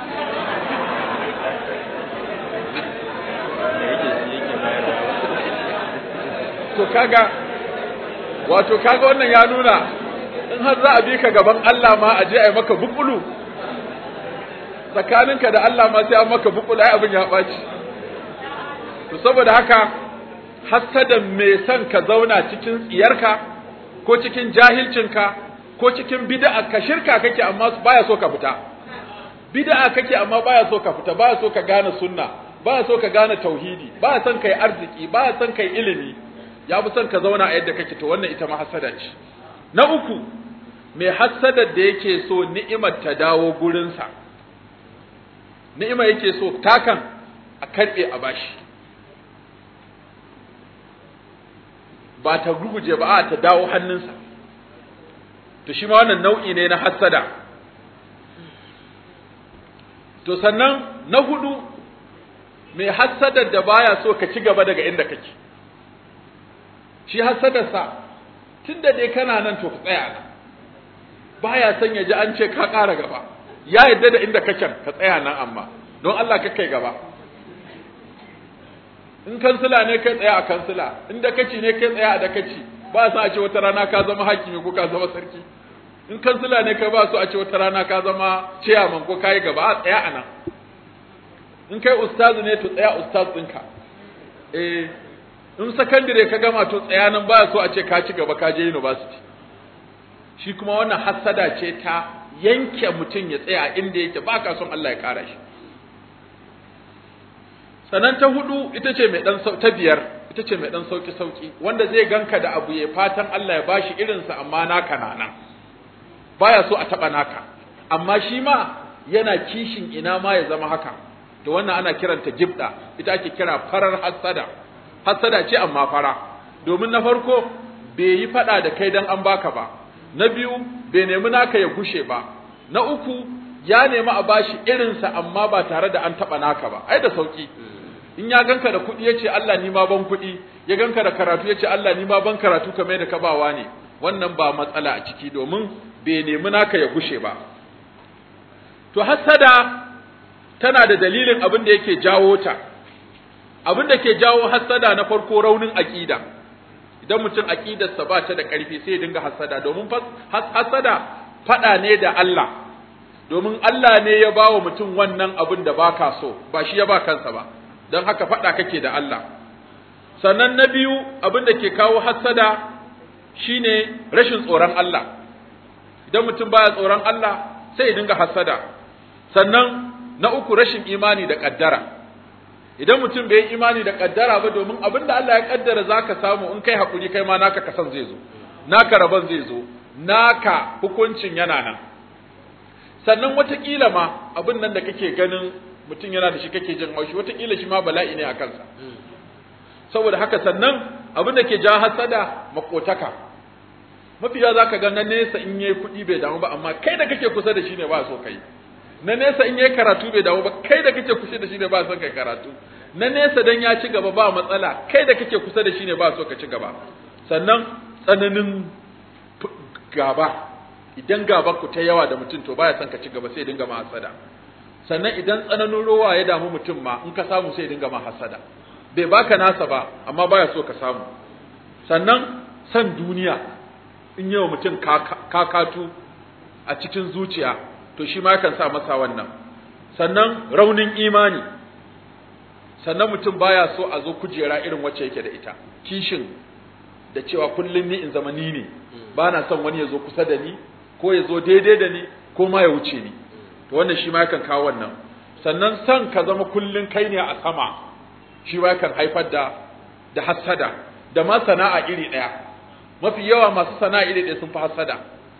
Speaker 1: to kaga wato kaga wannan ya nuna in har za a bi ka gaban Allah ma a je a yi maka bukulu tsakaninka da Allah ma sai an maka bukulu ai abin ya ɓaci to saboda haka hasadan mai son ka zauna cikin tsiyarka ko cikin jahilcinka ko cikin bid'a ka shirka kake amma baya so ka fita bid'a kake amma baya so ka fita baya so ka gane sunna baya so ka gane tauhidi baya son kai arziki baya son kai ilimi ya fi son ka zauna a yadda kake to wannan ita ma hasada ce na uku mai hasadar da yake so ni'imar ta dawo gurinsa ni'ima yake so takan a karbe a bashi ba ta guguje ba a ta dawo hannunsa to shi ma wannan nau'i ne na hassada to sannan na hudu mai hassadar da baya so ka ci gaba daga inda kake shi hassadarsa tun da dai kana nan to ka tsaya nan baya son ya ji an ce ka ƙara gaba ya yadda da inda kake ka tsaya nan amma don Allah ka kai gaba in kansila ne kai tsaya a kansila in dakaci ne kai tsaya a dakaci ba sa a ce wata rana ka zama hakimi ko ka zama sarki in kansila ne kai ba su a ce wata rana ka zama ciyaman ko kayi gaba a tsaya a nan in kai ustazu ne to tsaya ustaz ɗinka eh in sakandire ka gama to tsaya nan ba so a ce ka ci gaba ka je university shi kuma wannan hassada ce ta yanke mutum ya tsaya inda yake ba ka son Allah ya kara shi sannan ta hudu ita ce mai dan ta biyar ita ce mai dan sauki sauki wanda zai ganka da abu ya fatan Allah ya bashi irinsa amma naka na nan baya so a taba naka amma shi ma yana kishin ina ma ya zama haka to wannan ana kiranta gibda ita ake kira farar hassada hassada ce amma fara domin na farko bai yi fada da kai dan an baka ba na biyu bai nemi naka ya gushe ba na uku ya nemi a bashi irinsa amma ba tare da an taba naka ba ai da sauki in ya ganka da kuɗi ya ce Allah ni ma ban kuɗi ya ganka da karatu ya ce Allah ni ma ban karatu kamar da ka bawa ne wannan ba matsala a ciki domin bai nemi naka ya gushe ba to hassada tana da dalilin abin da yake jawo ta abin da ke jawo hassada na farko raunin aƙida idan mutum aƙidarsa ba ta da ƙarfi sai ya dinga hassada domin hassada faɗa ne da Allah domin Allah ne ya ba wa mutum wannan abin da baka so ba shi ya ba kansa ba don haka faɗa kake da Allah sannan na biyu abin da ke kawo hassada shine rashin tsoron Allah idan mutum baya tsoron Allah sai ya dinga hassada sannan na uku rashin imani da ƙaddara idan mutum bai yi imani da ƙaddara ba domin abin da Allah ya ƙaddara za ka samu in kai haƙuri kai ma naka kasan zai zo naka rabon zai zo naka hukuncin yana nan sannan watakila ma abin nan da kake ganin mutum yana da shi kake jin haushi watakila shi ma bala'i ne a kansa saboda haka sannan abin da ke ja hasada makotaka mafiya za ka ga na nesa in yayi kuɗi bai damu ba amma kai da kake kusa da shi ne ba so kai na nesa in yayi karatu bai damu ba kai da kake kusa da shi ne ba son kai karatu na nesa dan ya ci gaba ba matsala kai da kake kusa da shi ne ba so ka ci gaba sannan tsananin gaba idan gaba ku ta yawa da mutum to baya son ka ci gaba sai dinga ma hasada sannan idan tsananin rowa ya damu mutum ma in ka samu sai dinga ma hasada bai baka nasa ba amma baya so ka samu sannan san duniya in yawa mutum kakatu a cikin zuciya to shi ma yakan sa masa wannan sannan raunin imani sannan mutum baya so a zo kujera irin wacce yake da ita kishin da cewa kullum ni in zama ni ne ba na son wani ya zo kusa da ni ko ya zo daidai da ni ko ma ya wuce ni to wannan shi ma yakan kawo wannan sannan son ka zama kullum kai ne a sama shi ma yakan haifar da da hassada da ma sana'a iri ɗaya mafi yawa masu sana'a iri ɗaya sun fi hassada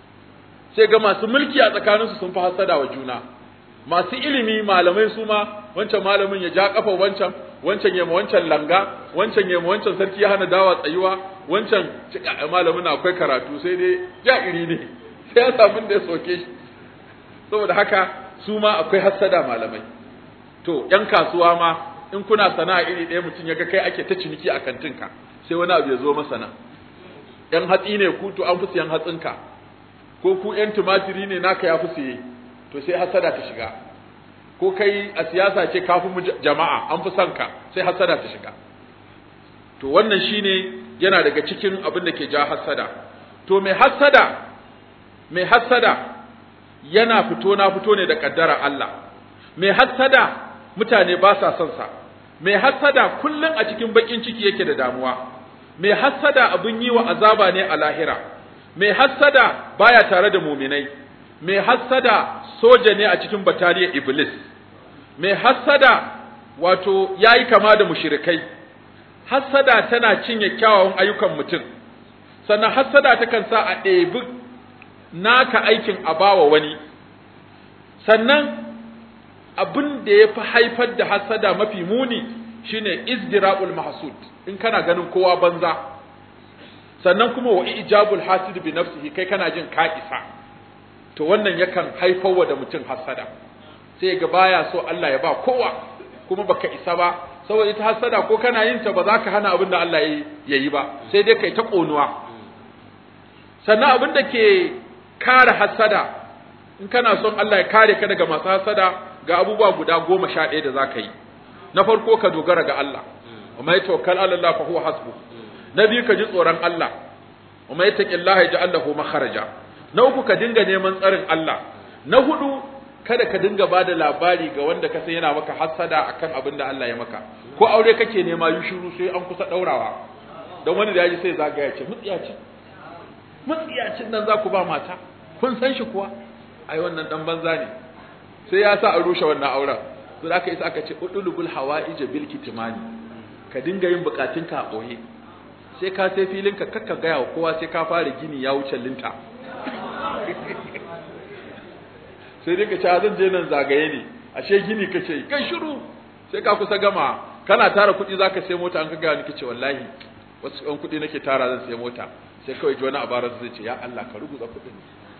Speaker 1: sai ga masu mulki a tsakaninsu sun fi hassada wa juna masu ilimi malamai su ma wancan malamin ya ja kafa wancan wancan yema wancan langa wancan yema wancan sarki ya hana dawa tsayuwa wancan malamin akwai karatu sai dai ja iri ne sai ya samu da ya soke shi saboda haka su ma akwai hassada malamai to yan kasuwa ma in kuna sana'a iri ɗaya mutum ya ga kai ake ta ciniki a kantinka sai wani abu ya zo masa nan yan hatsi ne ku to an fi siyan hatsinka ko ku yan tumatiri ne naka ya fi siye to sai hasada ta shiga ko kai a siyasa ce ka fi jama'a an fi son ka sai hasada ta shiga to wannan shine yana daga cikin abin da ke ja hasada to mai hasada mai hasada yana fito na fito ne da kaddara Allah mai hasada mutane ba sa son sa mai hasada kullum a cikin bakin ciki yake da damuwa mai hasada abin yi wa azaba ne a lahira mai hasada baya tare da muminai mai hasada soja ne a cikin batariyar iblis mai hasada wato yayi kama da mushrikai hasada tana cinye kyawawan ayyukan mutum sannan hasada takan sa a ɗebi naka aikin a bawa wani sannan abin da ya fi haifar da hasada mafi muni shine izdira'ul mahsud in kana ganin kowa banza sannan kuma wa ijabul hasid bi nafsihi kai kana jin ka isa to wannan yakan haifar wa da mutum hasada sai ga baya so Allah ya ba kowa kuma baka isa ba saboda ita hasada ko kana yin ta ba za ka hana abin da Allah ya yi ba sai dai kai ta ƙonuwa sannan abin da ke kare hasada in kana son Allah ya kare ka daga masu hasada ga abubuwa guda goma sha ɗaya da za ka yi na farko ka dogara ga Allah wa mai tawakkal ala Allah fa huwa hasbu na biyu ka ji tsoron Allah wa mai taqillaha yaj'al lahu makharaja na uku ka dinga neman tsarin Allah na hudu kada ka dinga ba da labari ga wanda ka san yana maka hassada akan abin da Allah ya maka ko aure kake nema yi shiru sai an kusa daurawa don wani da yaji sai zagaya ce mutsiyacin mutsiyacin nan za ku ba mata kun san shi kuwa ai wannan dan banza ne sai ya sa a rushe wannan auren to da aka isa aka ce udulubul hawaij bil kitmani ka dinga yin bukatunka a boye sai ka sai filin ka kakka gaya wa kowa sai ka fara gini ya wuce linta sai dai ka ce zan je nan zagaye ne ashe gini kace kai shiru sai ka kusa gama kana tara kuɗi zaka sai mota an ka gaya ni kace wallahi wasu ɗan kuɗi nake tara zan sai mota sai kawai ji wani abarar zai ce ya Allah ka rubuta kuɗin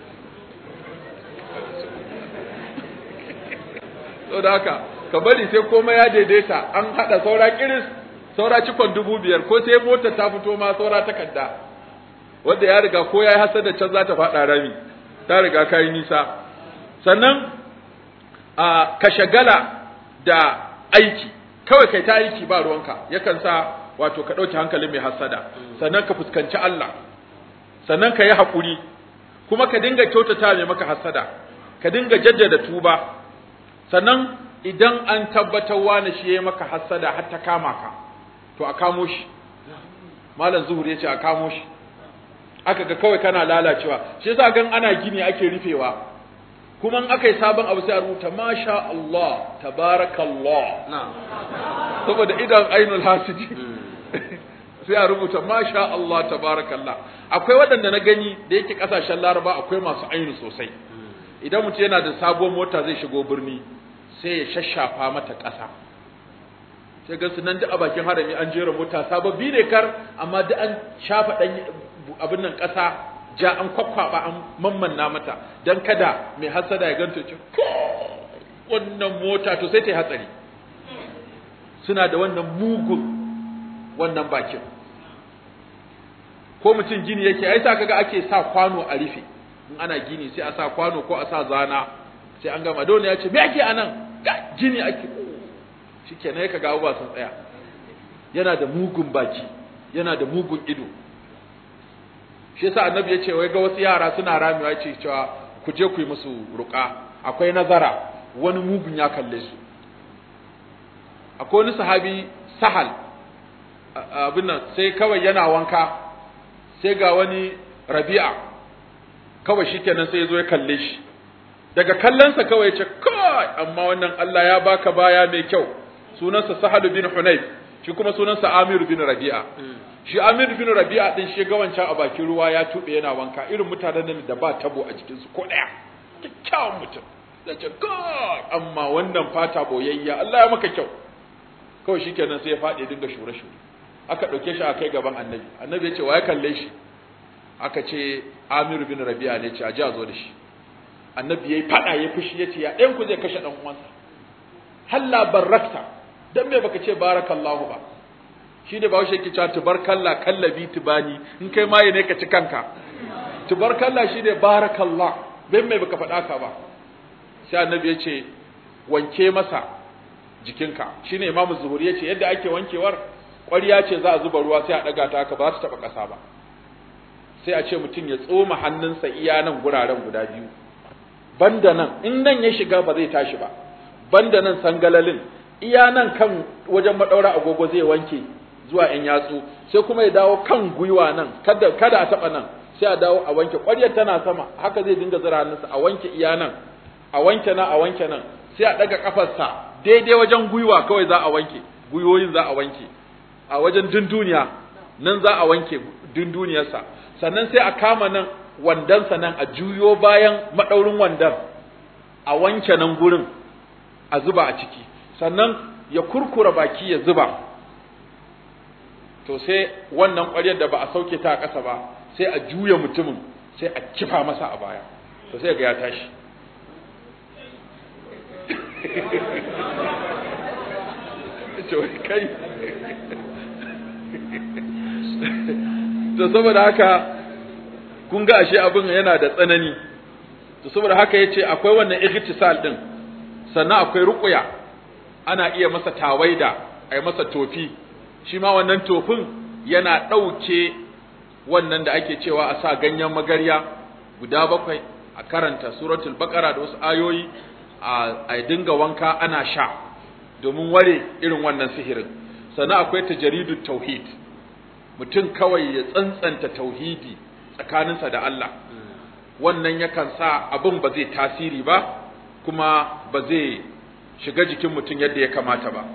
Speaker 1: so da haka ka bari sai komai ya daidaita an haɗa saura kiris saura cikon dubu biyar ko sai mota ta fito ma saura takarda wanda ya riga ko ya yi hasada can za ta faɗa rami ta riga ka yi nisa sannan a ka shagala da aiki kawai kai ta aiki ba ruwanka yakan sa wato ka ɗauki hankalin mai hasada sannan ka fuskanci Allah sannan ka yi haƙuri kuma ka dinga kyautata mai maka hasada ka dinga jaddada tuba sannan idan an tabbatar wani shi ya maka hasada har ta kama ka to a kamo shi malam zuhur ya ce a kamo shi aka ga kawai kana lalacewa shi yasa gan ana gini ake rufewa kuma in aka yi sabon abu sai a rubuta masha Allah tabarakallah saboda idan ainul hasidi sai a rubuta masha Allah tabarakallah akwai waɗanda na gani da yake ƙasashen laraba akwai masu ainu sosai idan mutum yana da sabon mota zai shigo birni sai ya shashafa mata ƙasa sai ga su nan duk a bakin harami an jera mota sababbi ne kar amma duk an shafa ɗan abin nan ƙasa ja an kwakwaba an mammanna mata don kada mai hasada ya ganta ce wannan mota to sai ta yi hatsari suna da wannan mugun wannan bakin ko mutum gini yake ai sa kaga ake sa kwano a rufe in ana gini sai a sa kwano ko a sa zana sai an gama dole ya ce me ake anan gini ake shikenan kaga abubuwa sun tsaya yana da mugun baki yana da mugun ido shi yasa annabi ya ce wai ga wasu yara suna ramewa ya ce cewa ku je ku yi musu ruka akwai nazara wani mugun ya kalle su akwai wani sahabi sahal abin nan sai kawai yana wanka sai ga wani rabi'a kawai shikenan sai ya zo ya kalle shi daga kallonsa kawai ya ce kai amma wannan Allah ya baka baya mai kyau sunansa sahal bin hunayf shi kuma sunansa amir bin rabi'a shi amir bin rabi'a din shi ga wancan a bakin ruwa ya tube yana wanka irin mutanen da ba tabo a jikinsu ko daya kyakkyawan mutum da ce kai amma wannan fata boyayya Allah ya maka kyau kawai shikenan sai ya faɗi dinga shure shure aka ɗauke shi a kai gaban annabi annabi ya ce wa ya kalle shi aka ce amiru bin rabi'a ne ce a ji a zo da shi annabi ya yi faɗa ya fushi ya ce ya ɗayan ku zai kashe ɗan uwansa halla barakta dan me baka ce barakallahu ba shi ne bawo shi yake cewa tubarkalla kallabi tubani in kai maye ne ka ci kanka tubarkalla shi ne barakallah dan me baka faɗa ka ba sai annabi ya ce wanke masa jikinka shine imamu zuhuri ya ce yadda ake wankewar ƙwarya ce za a zuba ruwa sai a ɗaga ta haka ba su taɓa ƙasa ba sai a ce mutum ya tsoma hannunsa iya nan guraren guda biyu banda nan in nan ya shiga ba zai tashi ba banda nan sangalalin iya nan kan wajen maɗaura agogo zai wanke zuwa ‘yan yatsu sai kuma ya dawo kan gwiwa nan kada, kada a taɓa nan sai a dawo a wanke ƙwaryar tana sama haka zai dinga zira hannunsa a wanke iya nan a wanke nan a wanke nan sai a ɗaga ƙafarsa daidai wajen gwiwa kawai za a wanke gwiwoyin za a wanke a wajen dunduniya nan za a wanke dunduniyarsa sannan sai a kama nan wandansa nan a juyo bayan maɗaurin wandan a wanke nan gurin a zuba a ciki sannan ya kurkura baki ya zuba to to sai wannan ƙwaryar da ba a sauke ta a ƙasa ba sai a juya mutumin sai a kifa masa a baya to sai ga ya tashi kai to saboda haka kun ga ashe abin yana da tsanani to saboda haka yace akwai wannan ightisal din sannan akwai ruqya ana iya masa tawaida ai masa tofi shi ma wannan tofin yana ɗauke wannan da ake cewa a sa ganyen magarya guda bakwai a karanta suratul baqara da wasu ayoyi a dinga wanka ana sha domin ware irin wannan sihirin sannan akwai tajridut tauhid mutum kawai ya tsantsanta tauhidi tsakaninsa da Allah wannan yakan sa abin ba zai tasiri ba kuma ba zai shiga jikin mutum yadda ya kamata ba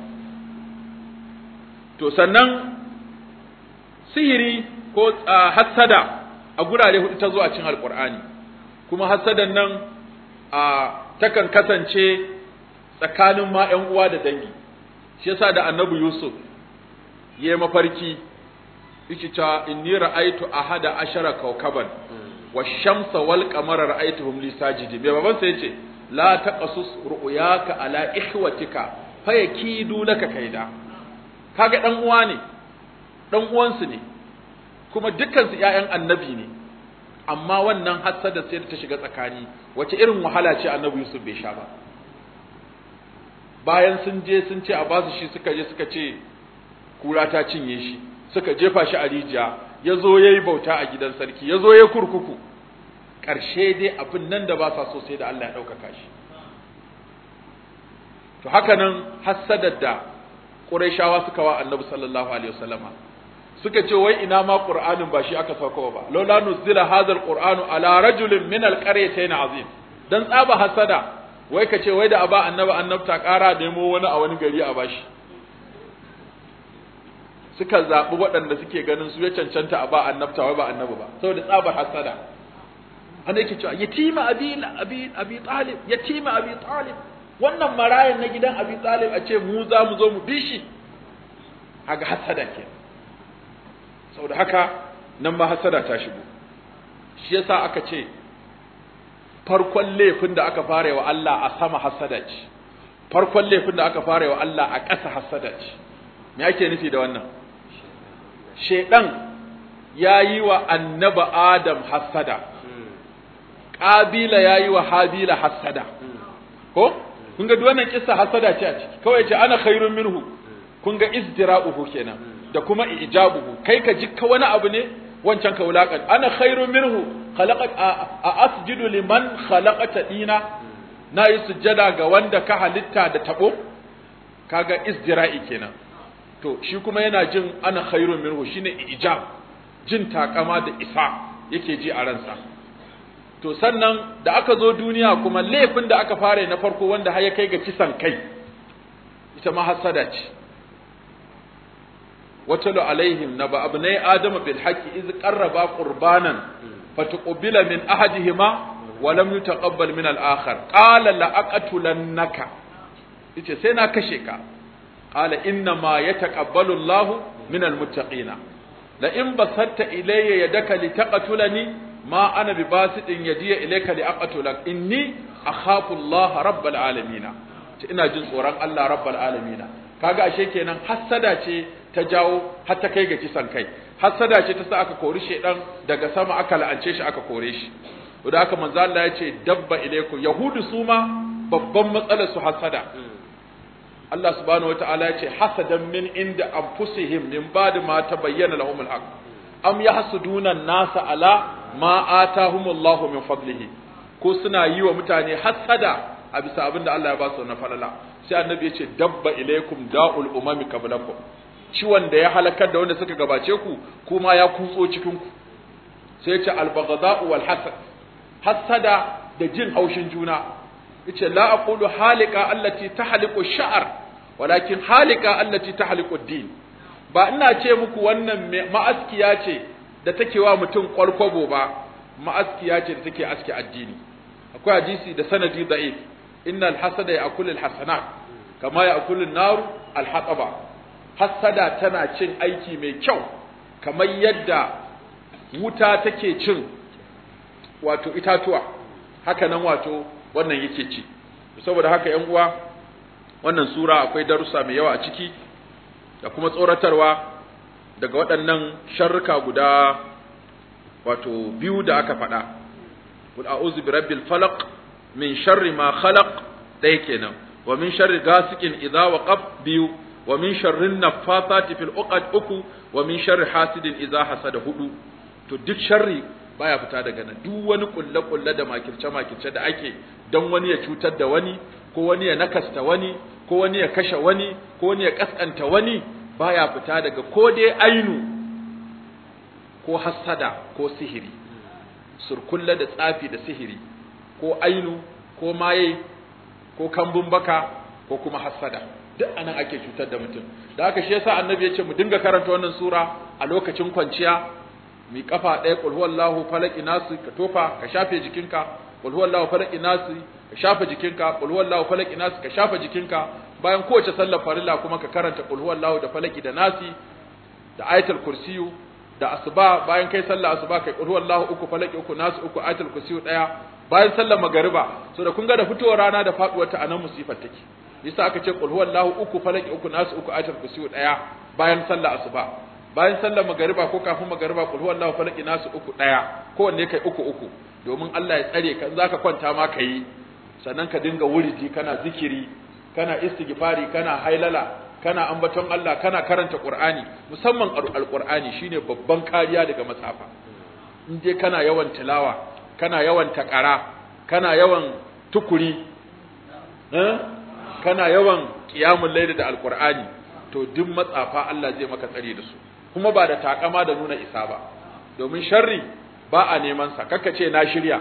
Speaker 1: to sannan sihiri ko hassada a gurare hudu ta zo a cikin alkur'ani kuma hassadan nan a takan kasance tsakanin ma ƴan uwa da dangi shi yasa da annabi yusuf ya mafarki yake cewa inni ra'aytu ahada ashara kawkaban wash-shamsa wal qamara ra'aytuhum li sajidin me baban sa yace la taqasus ru'yaka ala ikhwatika fayakidu laka kaida kaga dan uwa ne dan uwansu ne kuma dukkan su ƴaƴan annabi ne amma wannan hassada sai ta shiga tsakani wace irin wahala ce annabi Yusuf bai sha ba bayan sun je sun ce a basu shi suka je suka ce kura ta cinye shi suka jefa shi a rijiya ya zo ya yi bauta a gidan sarki ya zo ya kurkuku ƙarshe dai abin nan da ba sa so sai da Allah ya ɗaukaka shi to haka nan hassadar da Qurayshawa suka wa Annabi sallallahu alaihi wasallama suka ce wai ina ma Qur'anin ba shi aka sauko ba laula nuzila hadha alqur'anu ala rajulin min alqaryatayn azim dan tsaba hasada wai ka ce wai da aba annabi annabta ƙara nemo wani a wani gari a bashi suka zaɓi waɗanda suke ganin su ya cancanta a ba annabta wai ba annabi ba saboda tsabar hasada ana yake cewa yatima abi abi abi talib yatima abi talib wannan marayan na gidan abi talib a ce mu za mu zo mu bi shi haga hasada ke saboda haka nan ma hasada ta shigo shi yasa aka ce farkon laifin da aka fara wa Allah a sama hasada ce farkon laifin da aka fara wa Allah a ƙasa hasada ce me ake nufi da wannan shedan ya yi wa annaba adam hasada ƙabila ya yi wa habila hasada ko kun ga wannan kissa hasada ce a ciki kawai ce ana khairun minhu kun ga izdira'uhu kenan da kuma ijabuhu kai ka jikka wani abu ne wancan ka wulakan ana khairun minhu khalaqat a asjudu liman khalaqata dina na yi sujjada ga wanda ka halitta da tabo kaga izdira'i kenan to shi kuma yana jin ana khairun minhu shine ijab jin takama da isa yake ji a ransa to sannan da aka zo duniya kuma laifin da aka fara na farko wanda har ya kai ga kisan kai ita ma hasada ce watalu alaihim naba abnai adama bil haqqi iz qarraba qurbanan fatuqbila min ahadihima wa lam yutaqabbal min al akhar qala la aqtulannaka yace sai na kashe ka qala inna ma yataqabbalu Allahu min al muttaqina la in basatta ilayya yadaka litaqtulani ma ana bi basidin yadiya ilayka li aqtulak inni akhafu Allah rabbal alamin ina jin tsoron Allah rabbal alamin kaga ashe kenan hassada ce ta jawo har ta kai ga kisan kai hassada ce ta sa aka kori shedan daga sama aka la'ance shi aka kore shi da haka manzo Allah ya ce dabba ilaikum yahudu su ma babban matsalar su hassada Allah subhanahu wataala ya ce hasadan min inda anfusihim min ba'di ma tabayyana lahum al-haq am yahsuduna an-nasa ala ma atahumullahu min fadlihi ko suna yi wa mutane hasada a bisa abin da Allah ya ba su na falala sai annabi ya ce dabba ilaikum da'ul umami qablakum ciwon da ya halakar da wanda suka gabace ku kuma ya kutso cikin ku sai ya ce al-baghdha'u wal hasad hasada da jin haushin juna yace la aqulu halika allati tahliqu sha'r walakin halika allati tahliqu ad-din ba ina ce muku wannan ma'askiya ce da take wa mutum kwalkwabo ba ma'askiya ce da take aske addini akwai hadisi da sanadi da'if innal hasada ya'kulu al-hasanat kama ya'kulu an-nar al-hataba hassada tana cin aiki mai kyau kamar yadda wuta take cin wato itatuwa haka nan wato wannan yake ci saboda haka yan uwa wannan sura akwai darussa mai yawa a ciki da kuma tsoratarwa daga waɗannan sharruka guda wato biyu da aka faɗa qul a'udhu bi rabbil falaq min sharri ma khalaq ɗaya kenan wa min sharri ghasiqin idza waqab biyu wa min sharri naffathati fil uqad uku wa min sharri hasidin idza hasada hudu to duk sharri baya fita daga nan duk wani kulle kulle da makirce makirce da ake don wani ya cutar da wani ko wani ya nakasta wani ko wani ya kashe wani ko wani ya kaskanta wani baya fita daga ko dai ainu ko hassada ko sihiri surkulle da tsafi da sihiri ko ainu ko maye ko kambun baka ko kuma hassada duk anan ake cutar da mutum da haka shi yasa annabi ya ce mu dinga karanta wannan sura a lokacin kwanciya mi kafa ɗaya qul huwallahu falaq nasu ka tofa ka shafe jikinka qul huwallahu falaq nasu ka shafe jikinka qul huwallahu falaq nasu ka shafe jikinka bayan kowace sallar farilla kuma ka karanta qul huwallahu da falaki da nasi da ayatul kursiyu da asuba bayan kai sallar asuba kai qul huwallahu uku falaki uku nasu uku ayatul kursiyu daya bayan sallar magariba so da kun ga da fitowar rana da faduwar ta anan musifar take yasa aka ce qul huwallahu uku falaki uku nasu uku ayatul kursiyu daya bayan sallar asuba bayan sallar magariba ko kafin magariba qul huwallahu falaki nasu uku daya kowanne kai uku uku domin Allah ya tsare ka zaka kwanta ma kai sannan ka dinga wuridi kana zikiri kana istighfari kana hailala kana ambaton Allah kana karanta Qur'ani musamman alqur'ani shine babban kariya daga matsafa in dai kana yawan tilawa kana yawan takara kana yawan tukuri eh kana yawan qiyamul layl da alqur'ani to duk matsafa Allah zai maka tsare da su kuma ba da takama da nuna isa ba domin sharri ba a neman sa kakka ce na shirya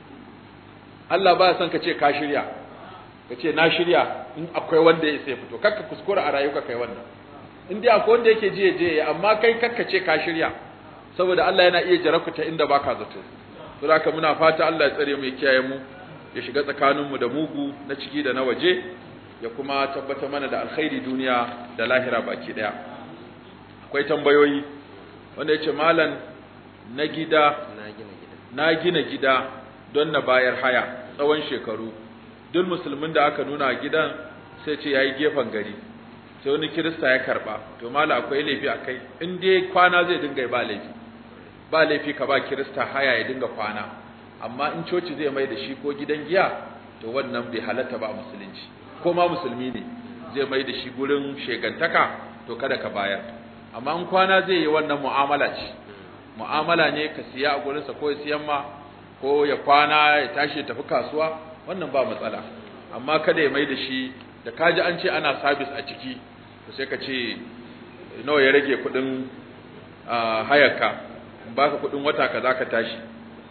Speaker 1: Allah ba ya son ka ce ka shirya ka ce na shirya in akwai wanda ya sai fito kakka kuskura a rayuka kai wannan in dai akwai wanda yake jiye jiye amma kai kakka ce ka shirya saboda Allah yana iya jarakuta inda baka zato to haka muna fata Allah ya tsare mu ya kiyaye mu ya shiga tsakanin mu da mugu na ciki da na waje ya kuma tabbata mana da alkhairi duniya da lahira baki daya akwai tambayoyi wanda yace malam na gida na gina gida don na bayar haya tsawon shekaru duk musulmin da aka nuna gidan sai ce yayi gefen gari sai wani kirista ya karba to mala akwai laifi akai in dai kwana zai dinga ba laifi ba laifi ka ba kirista haya ya dinga kwana amma in coci zai mai da shi ko gidan giya to wannan bai halatta ba a musulunci ko ma musulmi ne zai mai da shi gurin shegantaka to kada ka bayar amma in kwana zai yi wannan mu'amala ce mu'amala ne ka siya a gurinsa ko ya siyan ma ko ya kwana ya tashi ya tafi kasuwa wannan ba matsala amma kada ya mai da shi da kaji an ce ana sabis a ciki to sai ka ce nawa ya rage kudin hayarka baka kudin wata ka za ka tashi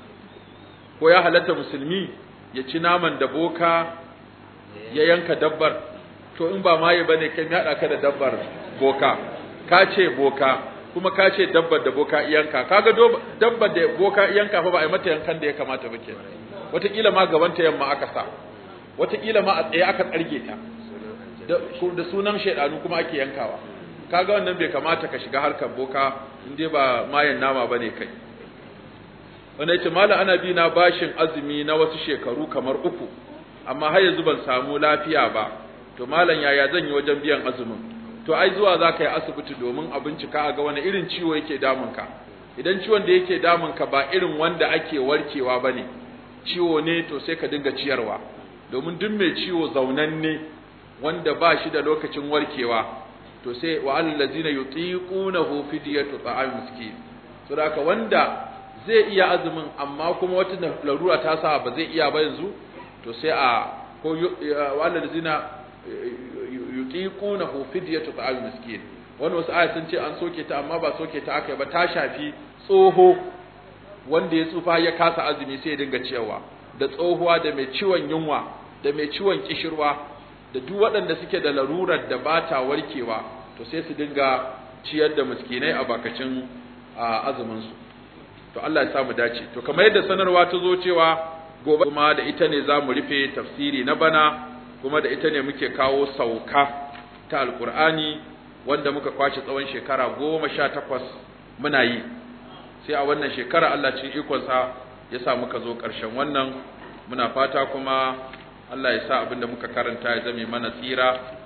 Speaker 1: ko ya halatta musulmi ya ci naman da boka ya yanka dabbar to in ba maye bane kai ya ka da dabbar boka ka ce boka kuma ka ce dabbar da boka iyanka kaga dabbar da boka iyanka fa ba a yi mata yankan da ya kamata ba kenan wataƙila ma gabanta yamma aka sa wataƙila ma a tsaye aka tsarge ta da sunan shaidanu kuma ake yankawa kaga wannan bai kamata ka shiga harkar boka in dai ba mayan nama bane kai wanda yace mala ana bi na bashin azumi na wasu shekaru kamar uku amma har yanzu ban samu lafiya ba to malam yaya zan yi wajen biyan azumin to ai zuwa za ka yi asibiti domin a bincika a ga wani irin ciwo yake damunka idan ciwon da yake damunka ba irin wanda ake warkewa ba ne ciwo ne to sai ka dinga ciyarwa domin duk mai ciwo zaunanne wanda ba shi da lokacin warkewa to sai wa allazina yutiqunahu fidyatu ta'am miskin to haka wanda zai iya azumin amma kuma wata larura ta sa ba zai iya ba yanzu to sai a ko wa allazina yutiqunahu fidyatu ta'am miskin wani wasu aya sun ce an soke ta amma ba soke ta aka ba ta shafi tsoho wanda ya tsufa ya kasa azumi sai ya dinga ciyarwa da tsohuwa da mai ciwon yunwa da mai ciwon kishirwa da duk waɗanda suke da larurar da ba ta warkewa to sai su dinga ciyar da miskinai a bakacin azumin su to Allah ya samu dace to kamar yadda sanarwa ta zo cewa gobe kuma da ita ne za mu rufe tafsiri na bana kuma da ita ne muke kawo sauka ta alkur'ani wanda muka kwace tsawon shekara goma sha takwas muna yi sai a wannan shekara Allah cikin ikonsa ya sa muka zo ƙarshen wannan muna fata kuma Allah ya sa abin da muka karanta ya zame mana tsira